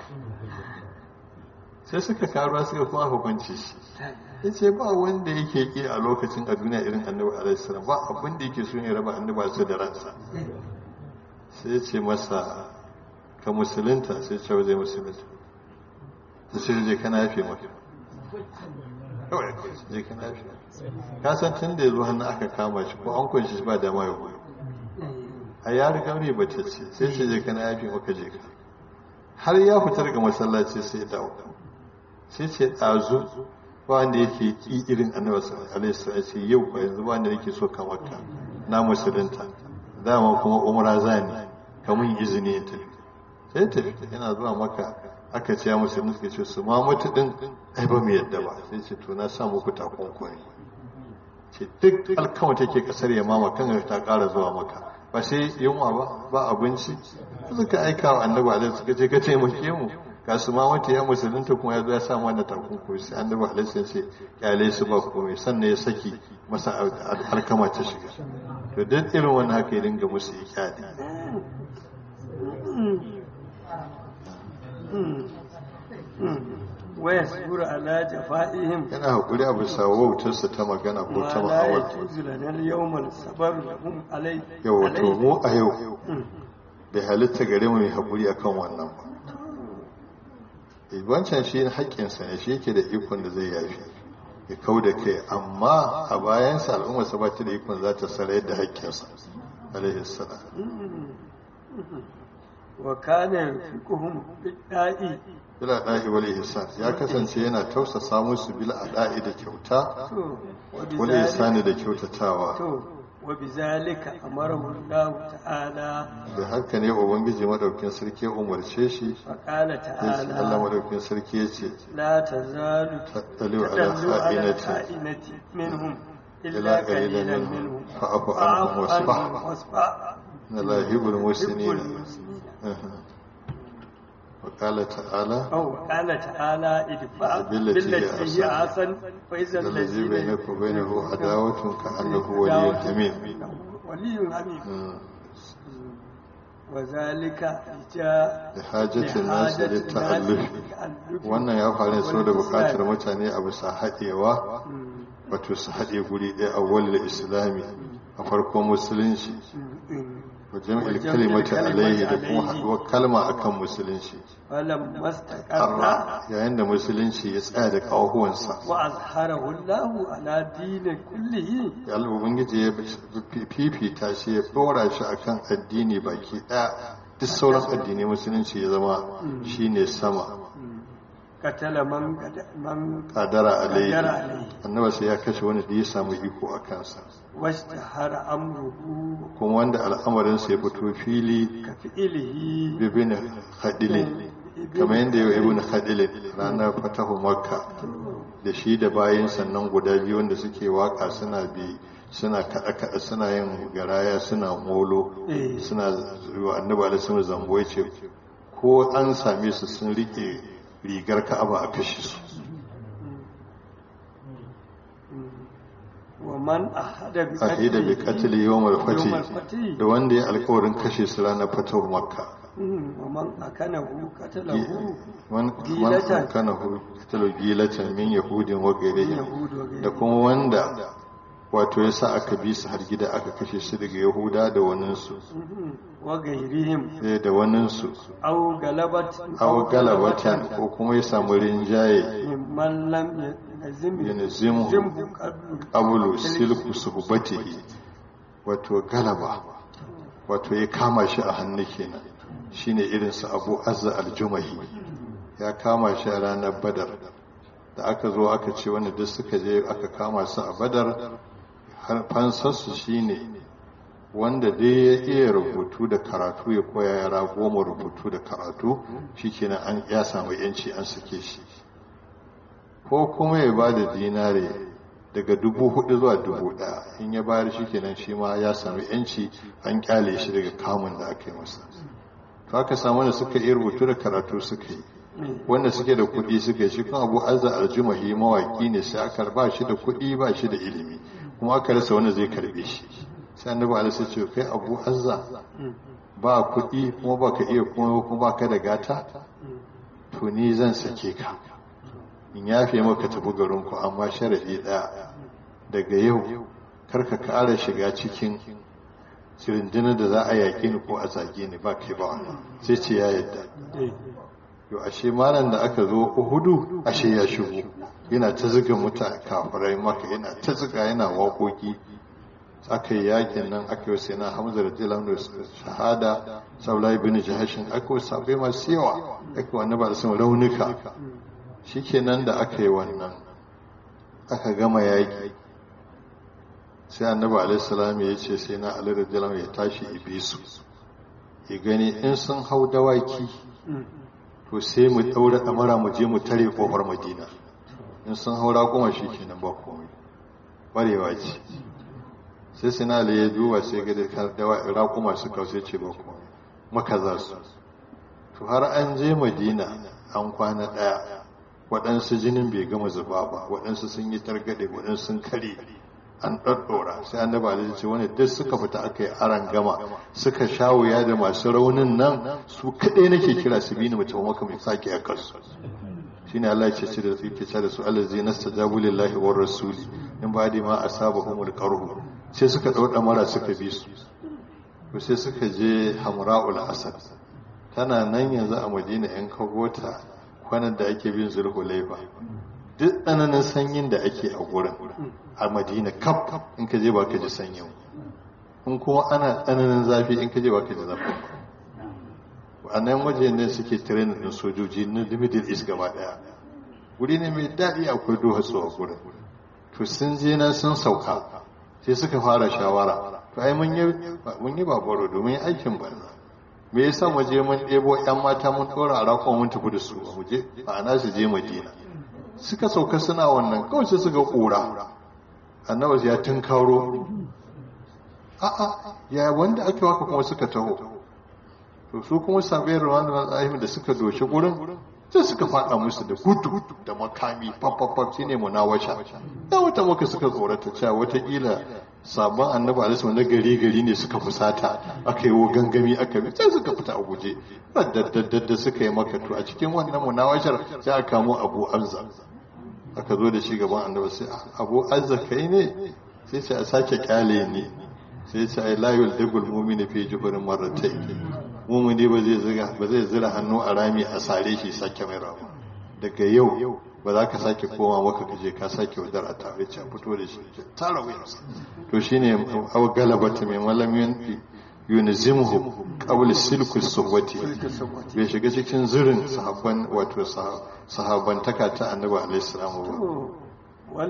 sai suka karuwa suka kuma hukunci shi ya ce ba wanda yake ki a lokacin a duniya irin annabi alaihissalam ba abin da yake so ne raba annabi su da ransa sai ya ce masa ka musulunta sai ce zai musulunta sai ce je kana yafe maka kawai je kana yafe ka san tun da ya zo hannu aka kama shi ko an kunshi shi ba da ma ya goyo a ya riga ne bace ce sai ce je kana yafe maka je ka har ya fita daga masallaci sai ya dawo sai ce ɗazu ba wanda yake ƙi irin annabi alaihi ya ce yau ba yanzu ba wanda yake so ka maka na musulunta dama kuma umra zani ka mun izini ya tafi sai tafi yana zuwa maka aka ce ya musulunta suka ce su ma mutu din ai ba mu yadda ba sai ce to na sa muku takunkumi ce duk alkama take kasar ya mama kan ta ƙara zuwa maka ba sai yunwa ba ba abinci suka aika wa annabi alaihi suka ce ka taimake mu ga su ma wata ya musulunta kuma ya zo ya samu wannan takunkumi sai annabi alaihi ya ce kyale su ba komai sannan ya saki masa alkama ta shiga to duk irin wannan haka ya dinga musu ya kyale waya sura ala jafa'ihim yana hakuri a bisa wautarsa ta magana ko ta ma la ma'awar yajuzu lana al-yawma sabar lahum alai yau wato mu a yau bai halitta gare mu mai hakuri akan wannan ba Eh, wancan shi haƙƙinsa ne shi yake da ikon da zai yafi ya kau da kai amma a bayansa al'ummar sa ba ta da ikon za ta sarayar da haƙƙinsa alaihi salam wa kana yarfiquhum bid-da'i bila da'i wal ihsan ya kasance yana tausasa musu bil ada'i da kyauta to wa wal bizalika ihsani da kyautatawa to wa bizalika amarahu Allah ta'ala da haka ne ubangiji madaukin sarki ya umarce shi fa qala ya ce Allah ta'ala madaukin sarki ya ce la tazalu tattaliu ala تدل على kha'inatin خائنة منهم إلا إلا قليلا قليلا منهم منهم فاعف عنهم واصفح. واصفح na lahibul يحب muslimin المسلمين وقال تعالى أو قال تعالى ادفع بالتي هي بالتي هي أحسن. أحسن فإذا الذي الذي بينك وبينه عداوة كأنه ولي حميم ولي حميم مم. وذلك جاء لحاجة الناس للتألف wannan ya faru so da bukatar mutane a bisa haɗewa wato su haɗe guri ɗaya a walil islami a farkon musulunci wajen ilkalimata alaihi da kuma haɗuwar kalma akan musulunci فلما استقر Arra, yayin da musulunci ya tsaya da ƙahuwansa وأظهره الله على دين كله ya Allah ubangiji ya fifita shi ya ɗora shi akan addini baki ɗaya duk sauran addinai musulunci ya zama shine sama قتل من قد- من kadara alaihi قدر عليه annaba sai ya kashe wani da ya samu iko a kansa واشتهر أمره kuma wanda al'amarinsa ya fito fili كفعله bibin hadilin kamar yadda yau ibn khadil ranar fatahu makka da shi da bayan sannan guda biyu wanda suke waka suna bi suna kada kada suna yin garaya suna molo suna wa annabi alaihi zambo yace ko an same su sun rike rigar ka'aba a kashe su ومن أحد ahida bi qatl yawm al-fati da wanda ya alƙawarin kashe su ranar fatahu makka ومن أكنه قتله man Gilatan. kana hu qatl gilatan min yahudin wa ghayrihim يهود وغيره da kuma wanda wato yasa aka bi su har gida aka kashe su daga yahuda da waninsu وغيرهم eh, da waninsu أو غلبت aw galabatan ko kuma ya samu rinjaye ممن لم يلزم yanzimu يلزمه قبل abulu silku suhbatihi wato galaba wato ya kama shi a hannu kenan shine irin su Abu Azza al-Jumahi ya kama shi a ranar Badar da aka zo aka ce wanda duk suka je aka kama su a Badar har fansarsu shine wanda dai ya iya rubutu da karatu ya koya yara goma rubutu da karatu shikenan an ya samu yanci an sake shi ko kuma ya ba da dinare daga dubu hudu zuwa dubu daya in ya bayar shi kenan shi ma ya sami yanci an kyale shi daga kamun da aka yi masa to aka samu da suka iya rubutu da karatu suka yi wanda suke da kuɗi suka yi shi kuma abu azza aljumahi mawaki ne sai aka ba shi da kuɗi ba shi da ilimi kuma aka rasa wanda zai karbe shi sai annabi alaihi ce kai abu azza ba kuɗi kuma ba ka iya kuma kuma ba ka da gata to ni zan sake ka in yafe maka tafi garinku amma sharaɗi ɗaya daga yau karka ƙara shiga cikin sirindinar da za a yaƙi ni ko a zage ni ba kai ba wani sai ce ya yadda yau ashe malam da aka zo uhudu ashe ya shigo yana ta zuga mutane kafirai maka yana ta zuga yana waƙoƙi aka yi yakin nan aka yi sai na hamza da jilan da shahada saulai bin jahashin aka yi sabai masu yawa aka yi wani ba da sun raunuka shikenan da aka yi wannan aka gama yaƙi sai annabi alaihissalam ya ce sai na ali radiyallahu ya tashi ibisu ya gani in sun hau dawaki to sai mu daura kamara mu je mu tare kofar madina in sun hau raƙuma shi kenan ba komai barewa ce sai sai na ali ya duba sai ga da raƙuma suka sai ce ba komai maka za su to har an je madina an kwana ɗaya waɗansu jinin bai gama zuba ba waɗansu sun yi targaɗe waɗansu sun kare an ɗaɗɗora sai an daba da ce wani duk suka fita aka yi aran gama suka sha wuya da masu raunin nan su kaɗai nake kira su bi ni mutum maka mai sake a kansu shine Allah ya ce da su ke da su Allah zai nasta jabu lillahi war rasuli in ba da ma asaba humul qarhu sai suka ɗauɗa mara suka bi su to sai suka je hamra'ul asad tana nan yanzu a madina yan kagota kwanan da ake bin zulhulaifa duk tsananin sanyin da ake a gurin a madina kaf in ka je ba ka ji sanyin in kuma ana tsananin zafi in ka je ba ka ji zafin ba a nan waje ne suke tirenin din sojoji na middle east gaba daya guri ne mai daɗi akwai duhatsu a gurin to sun je nan sun sauka sai suka fara shawara to ai mun yi babaro domin aikin banza me yasa mu je mun ɗebo ƴan mata mun ɗora a rakon mun tafi da su a muje ma'ana su je madina suka sauka suna wannan kawai sai suka ƙura annabi ya tunkaro a'a ya wanda ake waka kuma suka taho to su kuma sabai ruwan da da suka doshi gurin sai suka faɗa musu da gudu da makami fafafaf shine munawasha da wata maka suka tsorata cewa watakila sabon annabi alaihi na gari gari ne suka fusata aka yi gangami aka bi sai suka fita a guje da suka yi maka to a cikin wannan munawashar sai aka kamo abu azza aka zo da shi gaban annabi sai abu azza kai ne sai sai a sake kyale ne sai sai ai la yuldagul mu'mini fi jubrin marratayn mu'mini ba zai zira ba zai zira hannu a rami a sare shi sake mai rawa daga yau ba za ka sake koma maka ka je ka sake wadar a tare ce fito da shi tara wuyarsa to shine aw galabata mai malamin yunzimhu qabla silku suhbati bai shiga cikin zirin sahabban wato sahabbantaka ta annabi alaihi salamu ba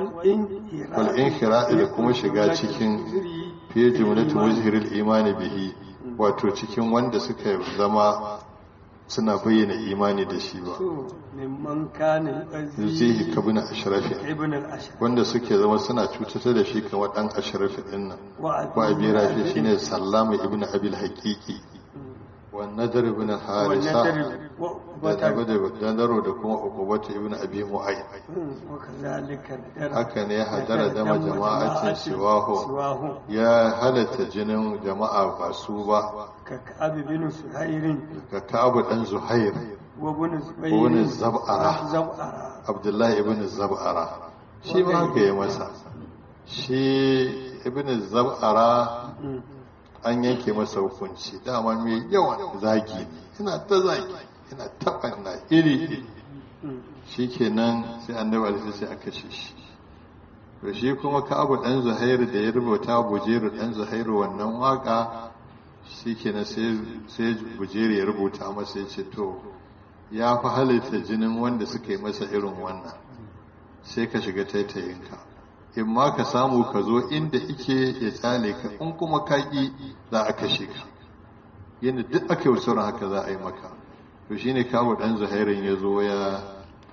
wal inkhira'i da kuma shiga cikin fiye jumlatu muzhiril imani bihi wato cikin wanda suka zama suna bayyana imani da shi ba to mimman kana zai yu'azzi kabina ashrafi ibn al-ashar wanda suke zama suna cutar da shi kamar dan ashrafi din nan wa ko abi rafi shine sallama ibn abil haqiqi wa nadar ibn harisa da abu da dandaro da kuma ukubatu ibn abi mu'ayyid وكذلك haka ne hadara dama jama'atin siwahu siwahu ya halatta jinin jama'a ba su ba ككعب بن سهير ga ka'abu dan zuhair وابن زبير وابن الزبعرة. زبعرة abdullahi ibn zab'ara shi ma haka ya masa shi ibn zab'ara مم. an yanke masa hukunci dama mai yawan zagi ne ina ta zagi ina taɓa na iri iri مم. shi kenan sai annabi alaihi sai aka kashe shi to shi kuma ka'abu dan zuhairu da ya rubuta bujeru dan zuhairu wannan waka shi kenan sai sai bujeru ya rubuta masa ya ce to ya fi halitta jinin wanda suka yi masa irin wannan sai ka shiga taitayinka in ma ka samu ka zo inda ike ya tsale ka in kuma ka ƙi za a kashe ka yadda duk aka yi sauran haka za a yi maka to shine kawo dan zuhairin ya zo ya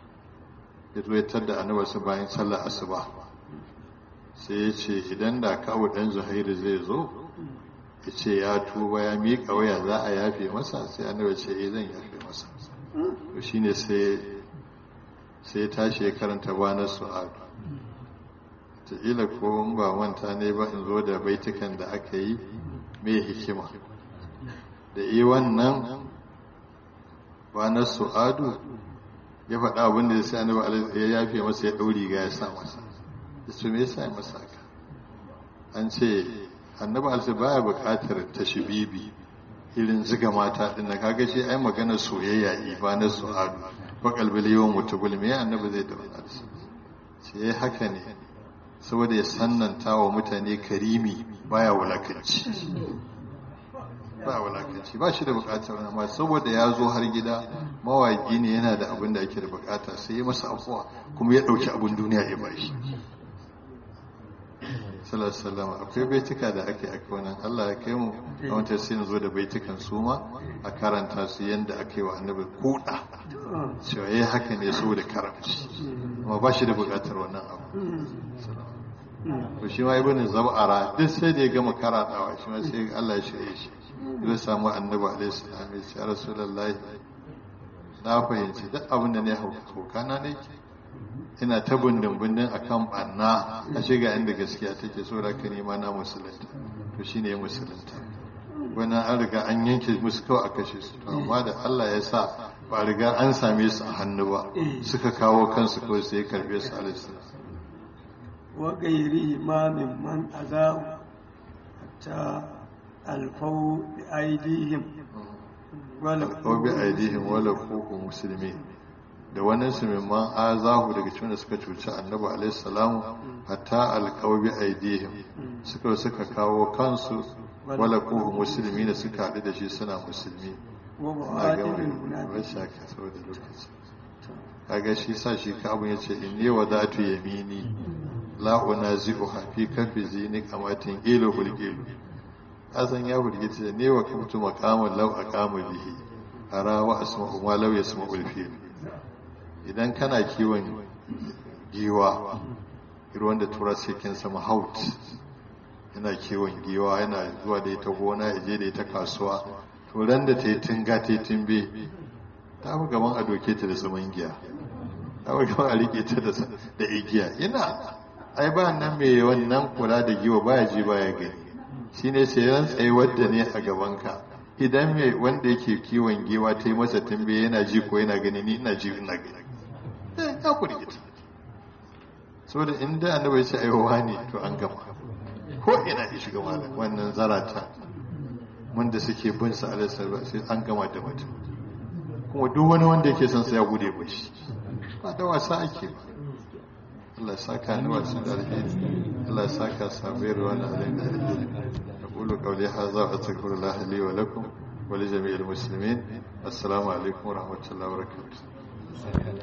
ya zo ya tadda annabarsa bayan sallar asuba sai ya ce idan da kawo ɗan zuhairu zai zo ya ce ya tuba ya miƙa waya za a yafe masa sai annabar ce eh zan yafe masa to shine sai sai ya tashi ya karanta banar su'adu ta'ila ko in ba manta ne ba in zo da baitukan da aka yi mai hikima da yi wannan banar su'adu ya faɗa abin da ya sai annabi alaihi ya yafe masa ya ɗauri ga ya sa masa ya ce me yasa ya masa haka an ce annabi alaihi baya buƙatar tashbibi irin ziga mata din na kaga shi ai magana soyayya ibanar su'adu fa qalbil yawm mutubul me annabi zai da wannan sai yayi haka ne saboda ya sannanta wa mutane karimi baya wulakanci ba wulakanci ba shi da bukatar wani amma saboda ya zo har gida mawaki ne yana da abin da ake da bukata sai ya masa afuwa kuma ya dauki abin duniya ya ba shi sallallahu akwai baituka da ake aka wannan Allah ya kai mu a wata sai zo da baitukan su ma a karanta su yanda ake wa annabi kuda cewa yayi haka ne saboda karamci amma ba shi da bukatar wannan abu to shi ma ibn zab'ara duk sai da ya gama karatawa shi ma sai Allah ya shirye shi zai samu annabi alaihi salam ya ce rasulullahi na fahimci duk abin da ne hauka na ne ina ta bindin bindin akan banna a shiga inda gaskiya take so da ka nema na musulunta to shine ya musulunta wannan an riga an yanke musu kawai a kashe su to amma da Allah ya sa ba riga an same su a hannu ba suka kawo kansu kawai sai ya karbe su alaihi salam وغيره ما ممن أذاه حتى ألفوا بأيديهم ko bi aidihim wala kuku musulmi da wannan su mimman azahu daga cikin da suka cuci annabi alaihi salamu hatta alqaw bi aidihim suka suka kawo kansu wala kuku musulmi da suka haɗu da shi suna musulmi na ومعادل ga المنافق rashin haka saboda lokaci kaga shi sa shi ka abun yace inni wadatu yamini la unazi'uha fi kafi zini kamatin ilu hulgilu kasan ya hulgita da ne wa kamtu maqaman law aqamu bihi ara wa asma'u ma law yasma'u al-fil idan kana kiwon giwa irin da tura sai kin sama haut yana kiwon giwa yana zuwa da ita gona ya je da ita kasuwa to ran da ta yi tunga ta yi tumbe ta fi gaban a doke ta da saman giya ta fi gaban a rike ta da da igiya ina ai ba nan mai wannan kula da giwa baya ji baya gani shine sai ran tsaye wadda ne a gaban ka idan mai wanda yake kiwon giwa ta yi masa tumbe yana ji ko yana gani ni ina ji ina gani eh ya kurgita saboda inda annabi ya ce aiwa ne to an gama ko ina ya shiga malam wannan zarata wanda suke bin sa alaihi sai an gama da mutum kuma duk wani wanda yake son sa ya gude ba shi ba da wasa ake ba Allah ya saka ni wasu da alheri Allah ya saka sabai ruwa na alheri da alheri aqulu qawli hadha wa astaghfirullah li wa lakum wa li jami'il muslimin assalamu alaikum wa rahmatullahi wa barakatuh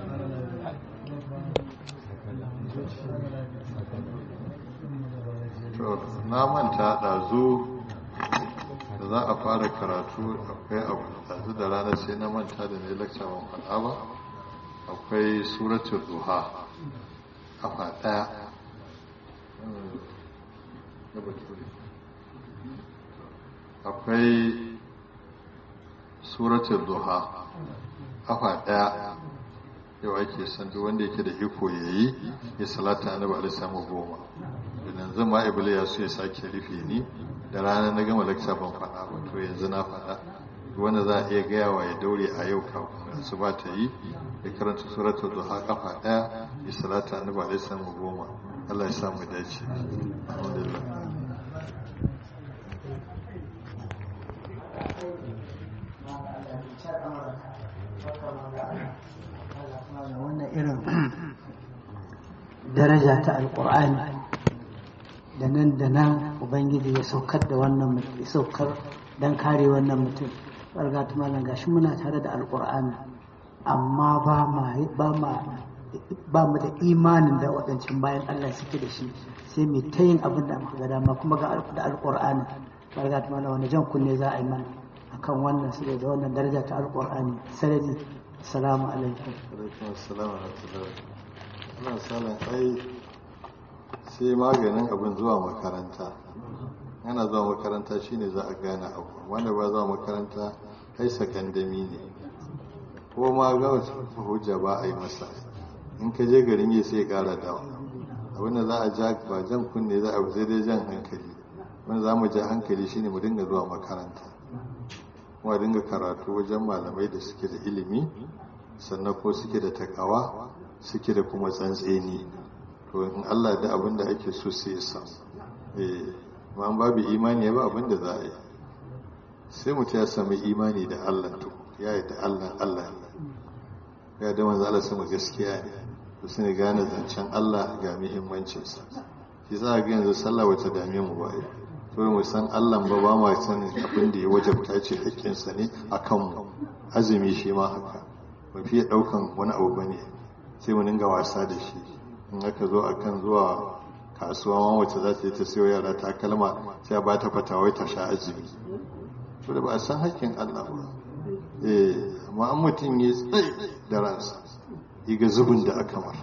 to na manta ɗazu da za a fara karatu akwai abu yanzu da rana sai na manta da ne lakca ban faɗa ba akwai suratul duha kafa ɗaya akwai suratul duha kafa ɗaya yau ake san duk wanda yake da iko ya yi ya salata annabi alaihi samu goma yanzu ma iblis ya so ya sake rufe ni da rana na gama lakca ban faɗa ba to yanzu na faɗa wanda za a iya gaya wa ya daure a yau kafin su ba ta yi ya karanta suratul duha kafa ɗaya ya salata annabi alaihi samu goma Allah ya sa mu dace alhamdulillah wannan irin daraja ta alkur'ani da nan da nan ubangiji ya saukar da wannan ya saukar don kare wannan mutum ɓarga ta malam gashi muna tare da alkur'ani amma ba mu da imanin da waɗancan bayan allah suke da shi sai mai ta yin abin da muka ga dama kuma ga da alkur'ani ɓarga ta malam wani jan kunne za a yi mana akan wannan saboda wannan daraja ta alkur'ani sarari salamu alaikum alaikum assalam wa rahmatullahi ana salan ai sai maganin abin zuwa makaranta yana zuwa makaranta shine za a gane abu wanda ba zuwa makaranta kai sakandami ne ko ma ga hujja ba a yi masa in ka je garin yi sai kara dawa abinda za a ja ba jan kunne za a sai dai jan hankali wanda za mu ja hankali shine mu dinga zuwa makaranta kuma dinga karatu wajen malamai da suke da ilimi sannan ko suke da takawa suke da kuma tsantseni to in Allah da abin da ake so sai ya samu eh amma babu imani ba abin da za a yi sai mutum ya sami imani da Allah to ya yi da Allah Allah ne ya da manzo Allah sama gaskiya ne to sai gane zancen Allah ga muhimmancinsa shi za ga yanzu sallah wata dame mu ba kawai mu san Allah ba ba ma sanin abin da ya wajabta ce hakkinsa ne a kanmu azumi shi ma haka ba fiye ɗaukan wani abu ba ne sai mu dinga wasa da shi in aka zo akan zuwa kasuwa ma wacce za ta yi ta siyo yara ta kalma sai ba ta fatawai ta sha azumi to da ba a san hakkin Allah ba eh amma an mutum ya tsaye da ransa ga zubin da aka mar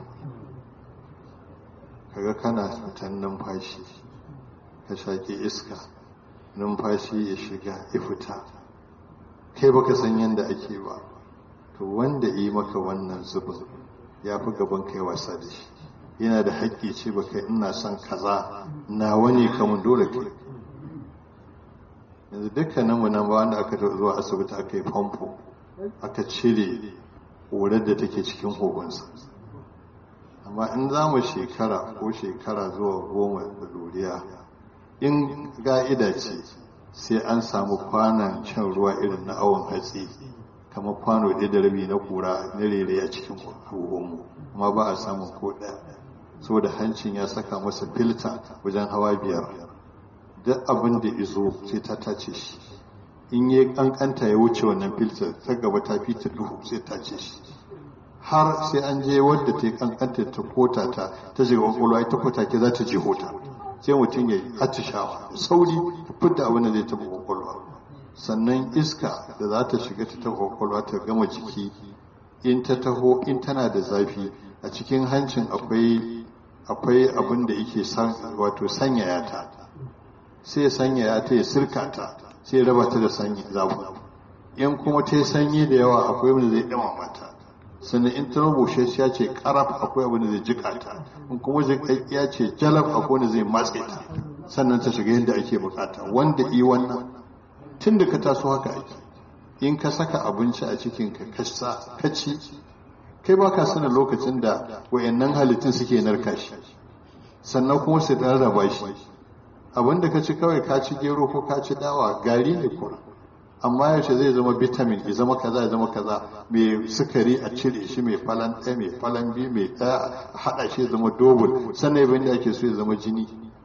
kaga kana fitan numfashi ka shaƙi iska numfashi ya shiga ya fita kai baka san yadda ake ba to wanda yi maka wannan zubin ya fi gaban kai wasa da shi yana da haƙƙi ce baka ina son kaza na wani kamun dole kai yanzu dukkanin mu nan ba wanda aka zuwa asibiti aka yi famfo aka cire ƙorar da take cikin hogonsa amma in za mu shekara ko shekara zuwa goma da doriya in ga'ida ce sai an samu kwanan shan ruwa irin na awon hatsi kamar kwano ɗaya da rabi na kura na rere a cikin abubuwanmu amma ba a samun ko ɗaya saboda hancin ya saka masa filta wajen hawa biyar duk abin da izo sai ta tace shi in yi kankanta ya wuce wannan filta ta gaba ta fita duhu sai ta ce shi har sai an je wadda ta yi kankanta ta kota ta ta shiga kwakwalwa ita kota ke za ta je hota sai mutum ya yi atishawa sauri ta fidda abin da zai taɓa kwakwalwa sannan iska da za ta shiga ta taɓa kwakwalwa ta gama jiki in ta taho in tana da zafi a cikin hancin akwai akwai abin da yake wato sanyaya ta sai sanyaya ta ya sirka ta sai ya raba ta da sanyi zafi in kuma ta yi sanyi da yawa akwai wanda zai ɗama mata sannan in ta rubushe ya ce karaf akwai abin da zai jika ta in kuma ya ce jalab akwai wanda zai matse ta sannan ta shiga yadda ake bukata wanda yi wannan tun da ka taso haka ake in ka saka abinci a cikin ka ka ci kai ba ka sanin lokacin da wayannan halittun suke narka shi sannan kuma su rarraba shi abin da ka ci kawai ka ci gero ko ka ci dawa gari ne kuma amma yaushe zai zama vitamin ya zama kaza ya zama kaza mai sukari a cire shi mai falan ɗaya mai falan biyu mai ɗaya a haɗa shi ya zama dobul sannan yabin da ake so ya zama jini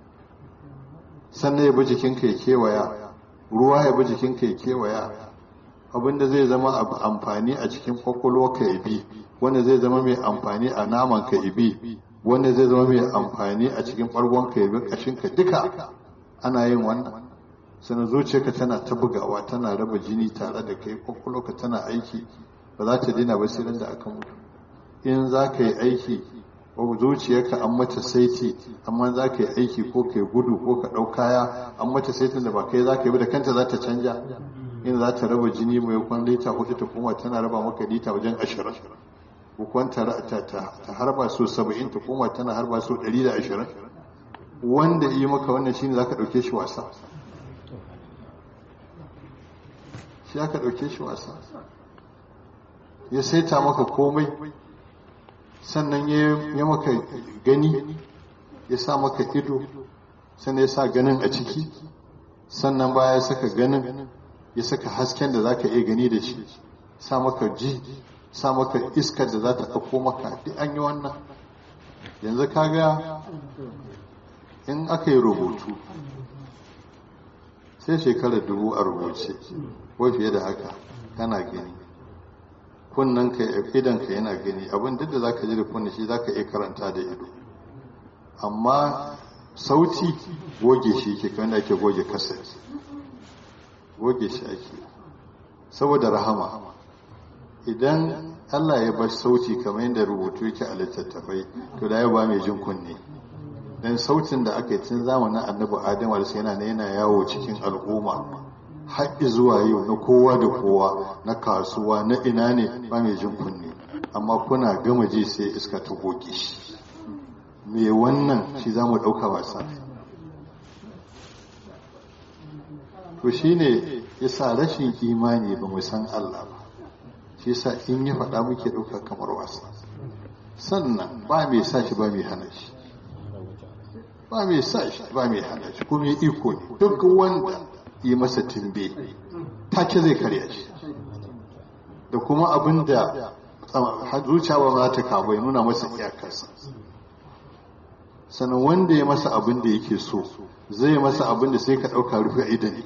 sannan ya bi jikinka ya kewaya ruwa ya bi jikinka ya kewaya abinda zai zama amfani a cikin kwakwalwa ka ya bi wanda zai zama mai amfani a naman ka ya bi wanda zai zama mai amfani a cikin ɓargon ka ya bi ƙashinka duka ana yin wannan sannan zuciyarka tana ta bugawa tana raba jini tare da kai kwakwalwarka tana aiki ba za ta dina ba sai da aka mutu in za ka yi aiki zuciyarka an mata saiti amma za ka yi aiki ko ka yi gudu ko ka ɗau kaya an mata saitin da ba kai za ka yi ba da kanta za ta canja in za ta raba jini mai kwan lita hudu ta kuma tana raba maka lita wajen ashirin bukwan ta harba so saba'in ta koma tana harba so ɗari da ashirin wanda yi maka wannan shine za ka ɗauke shi wasa shi aka ɗauke shi wasa ya saita maka komai sannan ya maka gani ya sa maka ido sannan ya sa ganin a ciki sannan baya ya saka ganin ya saka hasken da za ka iya gani da shi sa maka ji sa maka iskar da za ta ɗauko maka duk an yi wannan yanzu kaga in aka yi rubutu sai shekarar dubu a rubuce ko fiye da haka kana gani kunnen ka idan ka yana gani abin duk da zaka ji da kunne shi zaka iya karanta da ido amma sauti goge shi ke kan da ake goge kasar goge shi ake saboda rahama idan Allah ya bar sauti kamar yadda rubutu yake a littattafai to da ya ba mai jin kunne dan sautin da aka yi tun zamanin annabi adam alisa yana yana yawo cikin al'umma har zuwa yau na kowa da kowa na kasuwa na ina ne ba mai jin kunne amma kuna gama ji sai iska ta goge shi me wannan shi za mu ɗauka wasa to shi ne ya sa rashin imani ba mu san Allah ba shi sa in ya faɗa muke ɗauka kamar wasa sannan ba mai sa shi ba mai hana shi ba mai sa shi ba mai hana shi kuma iko ne duk wanda yi masa timbe take zai karya shi da kuma abin da zuciya ba za ta kawo ya nuna masa iyakarsa sannan wanda ya masa abin da yake so zai masa abin da sai ka ɗauka rufe idan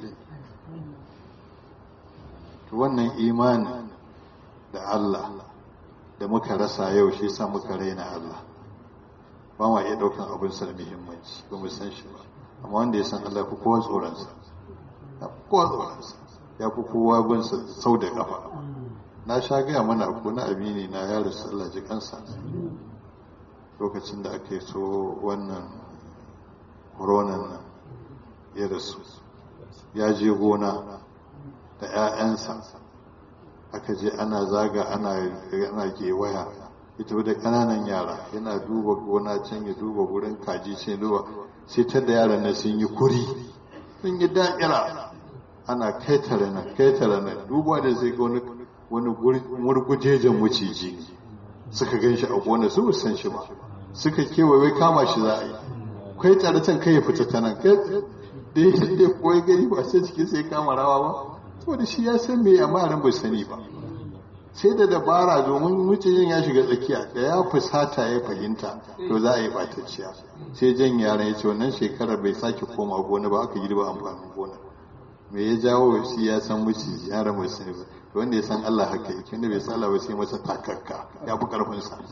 wannan imanin da Allah da muka rasa yau shi sa muka raina Allah ba ma iya ɗaukan abin sa da muhimmanci ba mu san shi ba amma wanda ya san Allah fi kowa tsoronsa ya fi kowa tsoronsa ya fi kowa bin sau da ƙafa na sha gaya mana ko na amini na ya rasu Allah ji kansa lokacin da aka so wannan koronan nan ya rasu ya je gona da 'ya'yansa aka je ana zaga ana gewaya ita da ƙananan yara yana duba gona can ya duba wurin kaji sai duba sai ta da yaran nan sun yi kuri sun yi da'ira ana kaitare nan kaitare nan duba da sai ga wani wani murgujejen maciji suka gan shi a gona su san shi ba suka kewaye kama shi za a yi kai tare can kai ya fita ta nan da ya da koyi gani ba sai cikin sai kama rawa ba saboda shi ya san me amma ran bai sani ba sai da dabara domin mucijin ya shiga tsakiya da ya fusata ya fahimta to za a yi batacciya sai jan yaran ya ce wannan shekarar bai sake koma gona ba aka girba amfanin gona me ya jawo shi ya san miciji yaran bai sani ba wanda ya san Allah haka yake wanda bai san Allah ba sai masa takakka ya fi karfin sa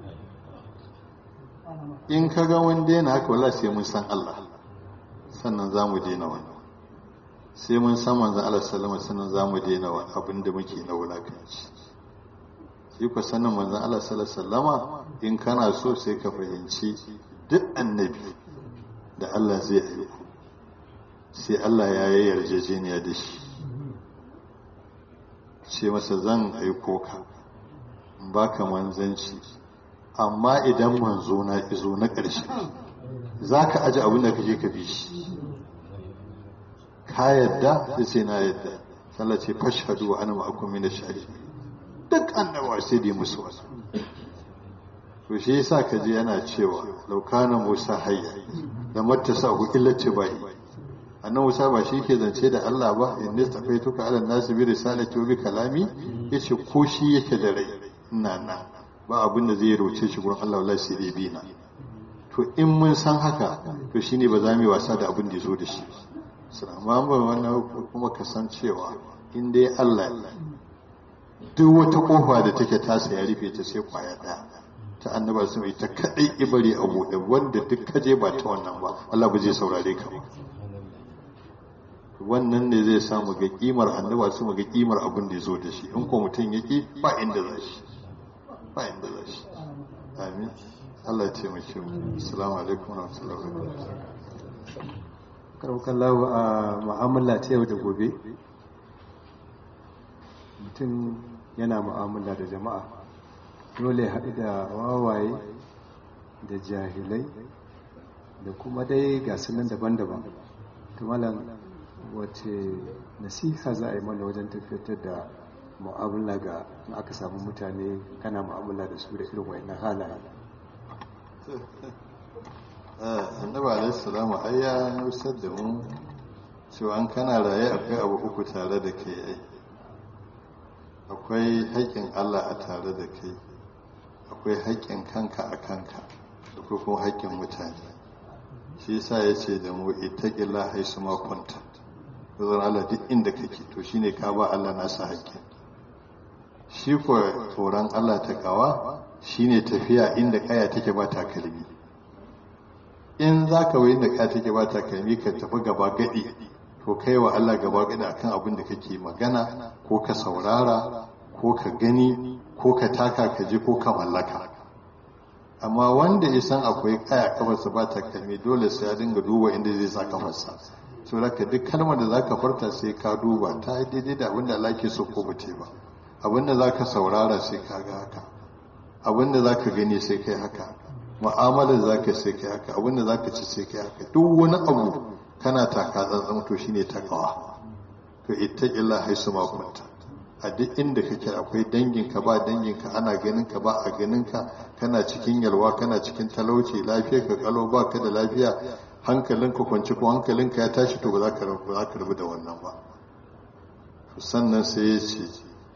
in ka ga wanda yana haka wallahi sai mun san Allah sannan za mu daina wannan sai mun san manzon Allah sallama sannan za mu daina abin da muke na wulakanci shi ku sanin manzon Allah sallama in kana so sai ka fahimci duk annabi da Allah zai aiko sai Allah ya yi yarjejeniya da shi ce masa zan aiko ka baka manzanci amma idan manzo na izo na ƙarshe za ka aji abin da kake ka bi shi ka yadda sai na yadda sallah ce fashhadu wa ana ma'akum min ash-shahid duk annabawa sai dai musu wasu to shi yasa ka ji yana cewa law kana musa hayya da mattasa ku illati bai annan musa ba shi ke zance da Allah ba in ne tafaituka ala nasu bi risalati wa bi kalami yace ko shi yake da rai ina na ba abin da zai roce shi gurin Allah wallahi sai dai bina to in mun san haka to shine ba za mu yi wasa da abin da zo da shi amma ba wannan kuma kasancewa in dai Allah duk wata kofa da take tasa ya rufe ta sai kwaya daya ta annaba su mai ta kadai ibari a buɗe wanda duk kaje ba ta wannan ba Allah ba zai saurare ka ba wannan ne zai sa mu ga kimar annaba su mu ga kimar abin da ya zo da shi in ko mutum ya ki ba inda za shi ba inda za shi amin Allah ya taimake mu assalamu alaikum wa rahmatullahi wa barakatuh karbukan lawa a mu'amala ta yau da gobe mutum yana mu'amala da jama'a dole ya haɗu da wawaye da jahilai da kuma dai nan daban-daban tumalan wace nasiha za a yi mana wajen tafiyar da mu'amala ga in aka samu mutane kana mu'amala da su da irin wayannan halaye annabi alaihi salamu ai ya nusar da mu cewa an kana raye akwai abu uku tare da kai ai akwai haƙƙin Allah a tare da kai akwai haƙƙin kanka a kanka akwai kuma haƙƙin mutane shi yasa ya ce da mu ittaqilla haisu ma kunta zan Allah duk inda kake to shine ka ba Allah nasa haƙƙin shi ko tsoron Allah ta kawa shine tafiya inda kaya take ba takalmi in za ka wayin da kaya take ba takalmi ka tafi gaba gadi to kai wa Allah gaba gadi akan abin da kake magana ko ka saurara ko ka gani ko ka taka ka je ko ka mallaka amma wanda ya san akwai kaya kafarsa ba takalmi dole sai ya dinga duba inda zai sa kafarsa to raka duk kalmar da zaka farta sai ka duba ta yi daidai da abin da Allah ke so ko bace ba abin da zaka saurara sai ka ga haka abin da zaka gani sai kai haka mu'amalar zaka sai kai haka abin da zaka ci sai kai haka duk wani abu kana taka tsantsan to shine takawa to ittaqilla haisu ma kunta a duk inda kake akwai danginka ba danginka ana ganinka ba a ganinka kana cikin yalwa kana cikin talauci lafiya ka kalo ba ka da lafiya hankalinka kwanci ko hankalinka ya tashi to ba za ka rabu da wannan ba sannan sai ya ce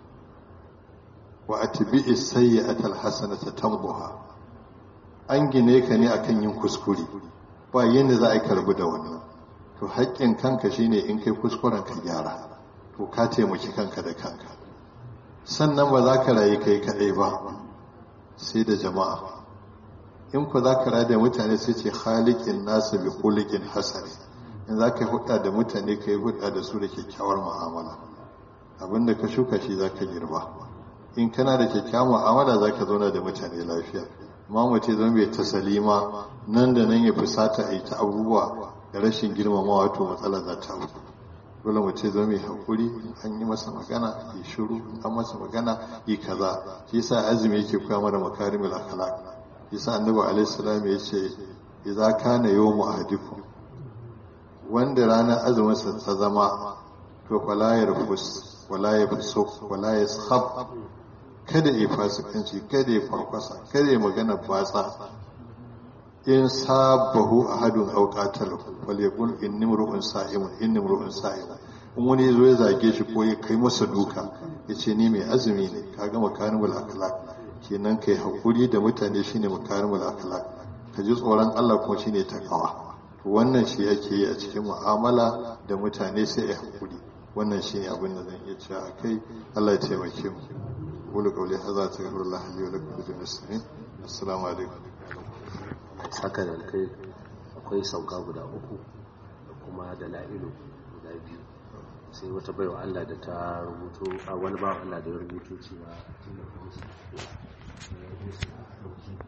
wa atbi'i sayyi'ata alhasanata tambuha an gine ka ne akan yin kuskure ba yanda za a yi karbu da wannan to haƙƙin kanka shine in kai kuskuren ka gyara to ka taimaki kanka da kanka sannan ba za ka rayu kai kaɗai ba sai da jama'a in ku za ka rayu da mutane sai ce halikin nasu bi kulikin hasari in za ka yi hudda da mutane ka yi hudda da su da kyakkyawar mu'amala abinda ka shuka shi za ka girba in kana da kyakkyawar mu'amala za ka zauna da mutane lafiya amma mutum zama bai ta salima nan da nan ya fusata a yi ta abubuwa da rashin girmamawa to matsala za ta auku dole mu ce zo mai haƙuri an yi masa magana yi shiru an masa magana yi kaza shi yasa azumi yake koya mana makarimul akhlaq yasa annabi alaihi salam ya ce idza kana yawmu ahadikum wanda ranar azumin sa ta zama to fala yarfus wala yafsuq wala yashab kada ya fasikanci kada ya farkwasa kada ya magana batsa in sabahu ahadun aw qatalahu falyaqul inni mru'un sa'imun inni mru'un sa'imun in wani yazo ya zage shi ko ya kai masa duka yace ni mai azumi ne kaga makarimul akhlaq kenan kai hakuri da mutane shine makarimul akhlaq ka ji tsoron Allah kuma shine takawa to wannan shi yake yi a cikin mu'amala da mutane sai ya hakuri wannan shine abin da zan iya cewa akai Allah ya taimake mu qulu qawli hadha astaghfirullah li wa lakum bi muslimin assalamu alaikum saka da kai akwai sauka guda uku da kuma da la'ilu guda biyu sai wata baiwa Allah da ta rubuto a wani bawa Allah da ya rubuto cewa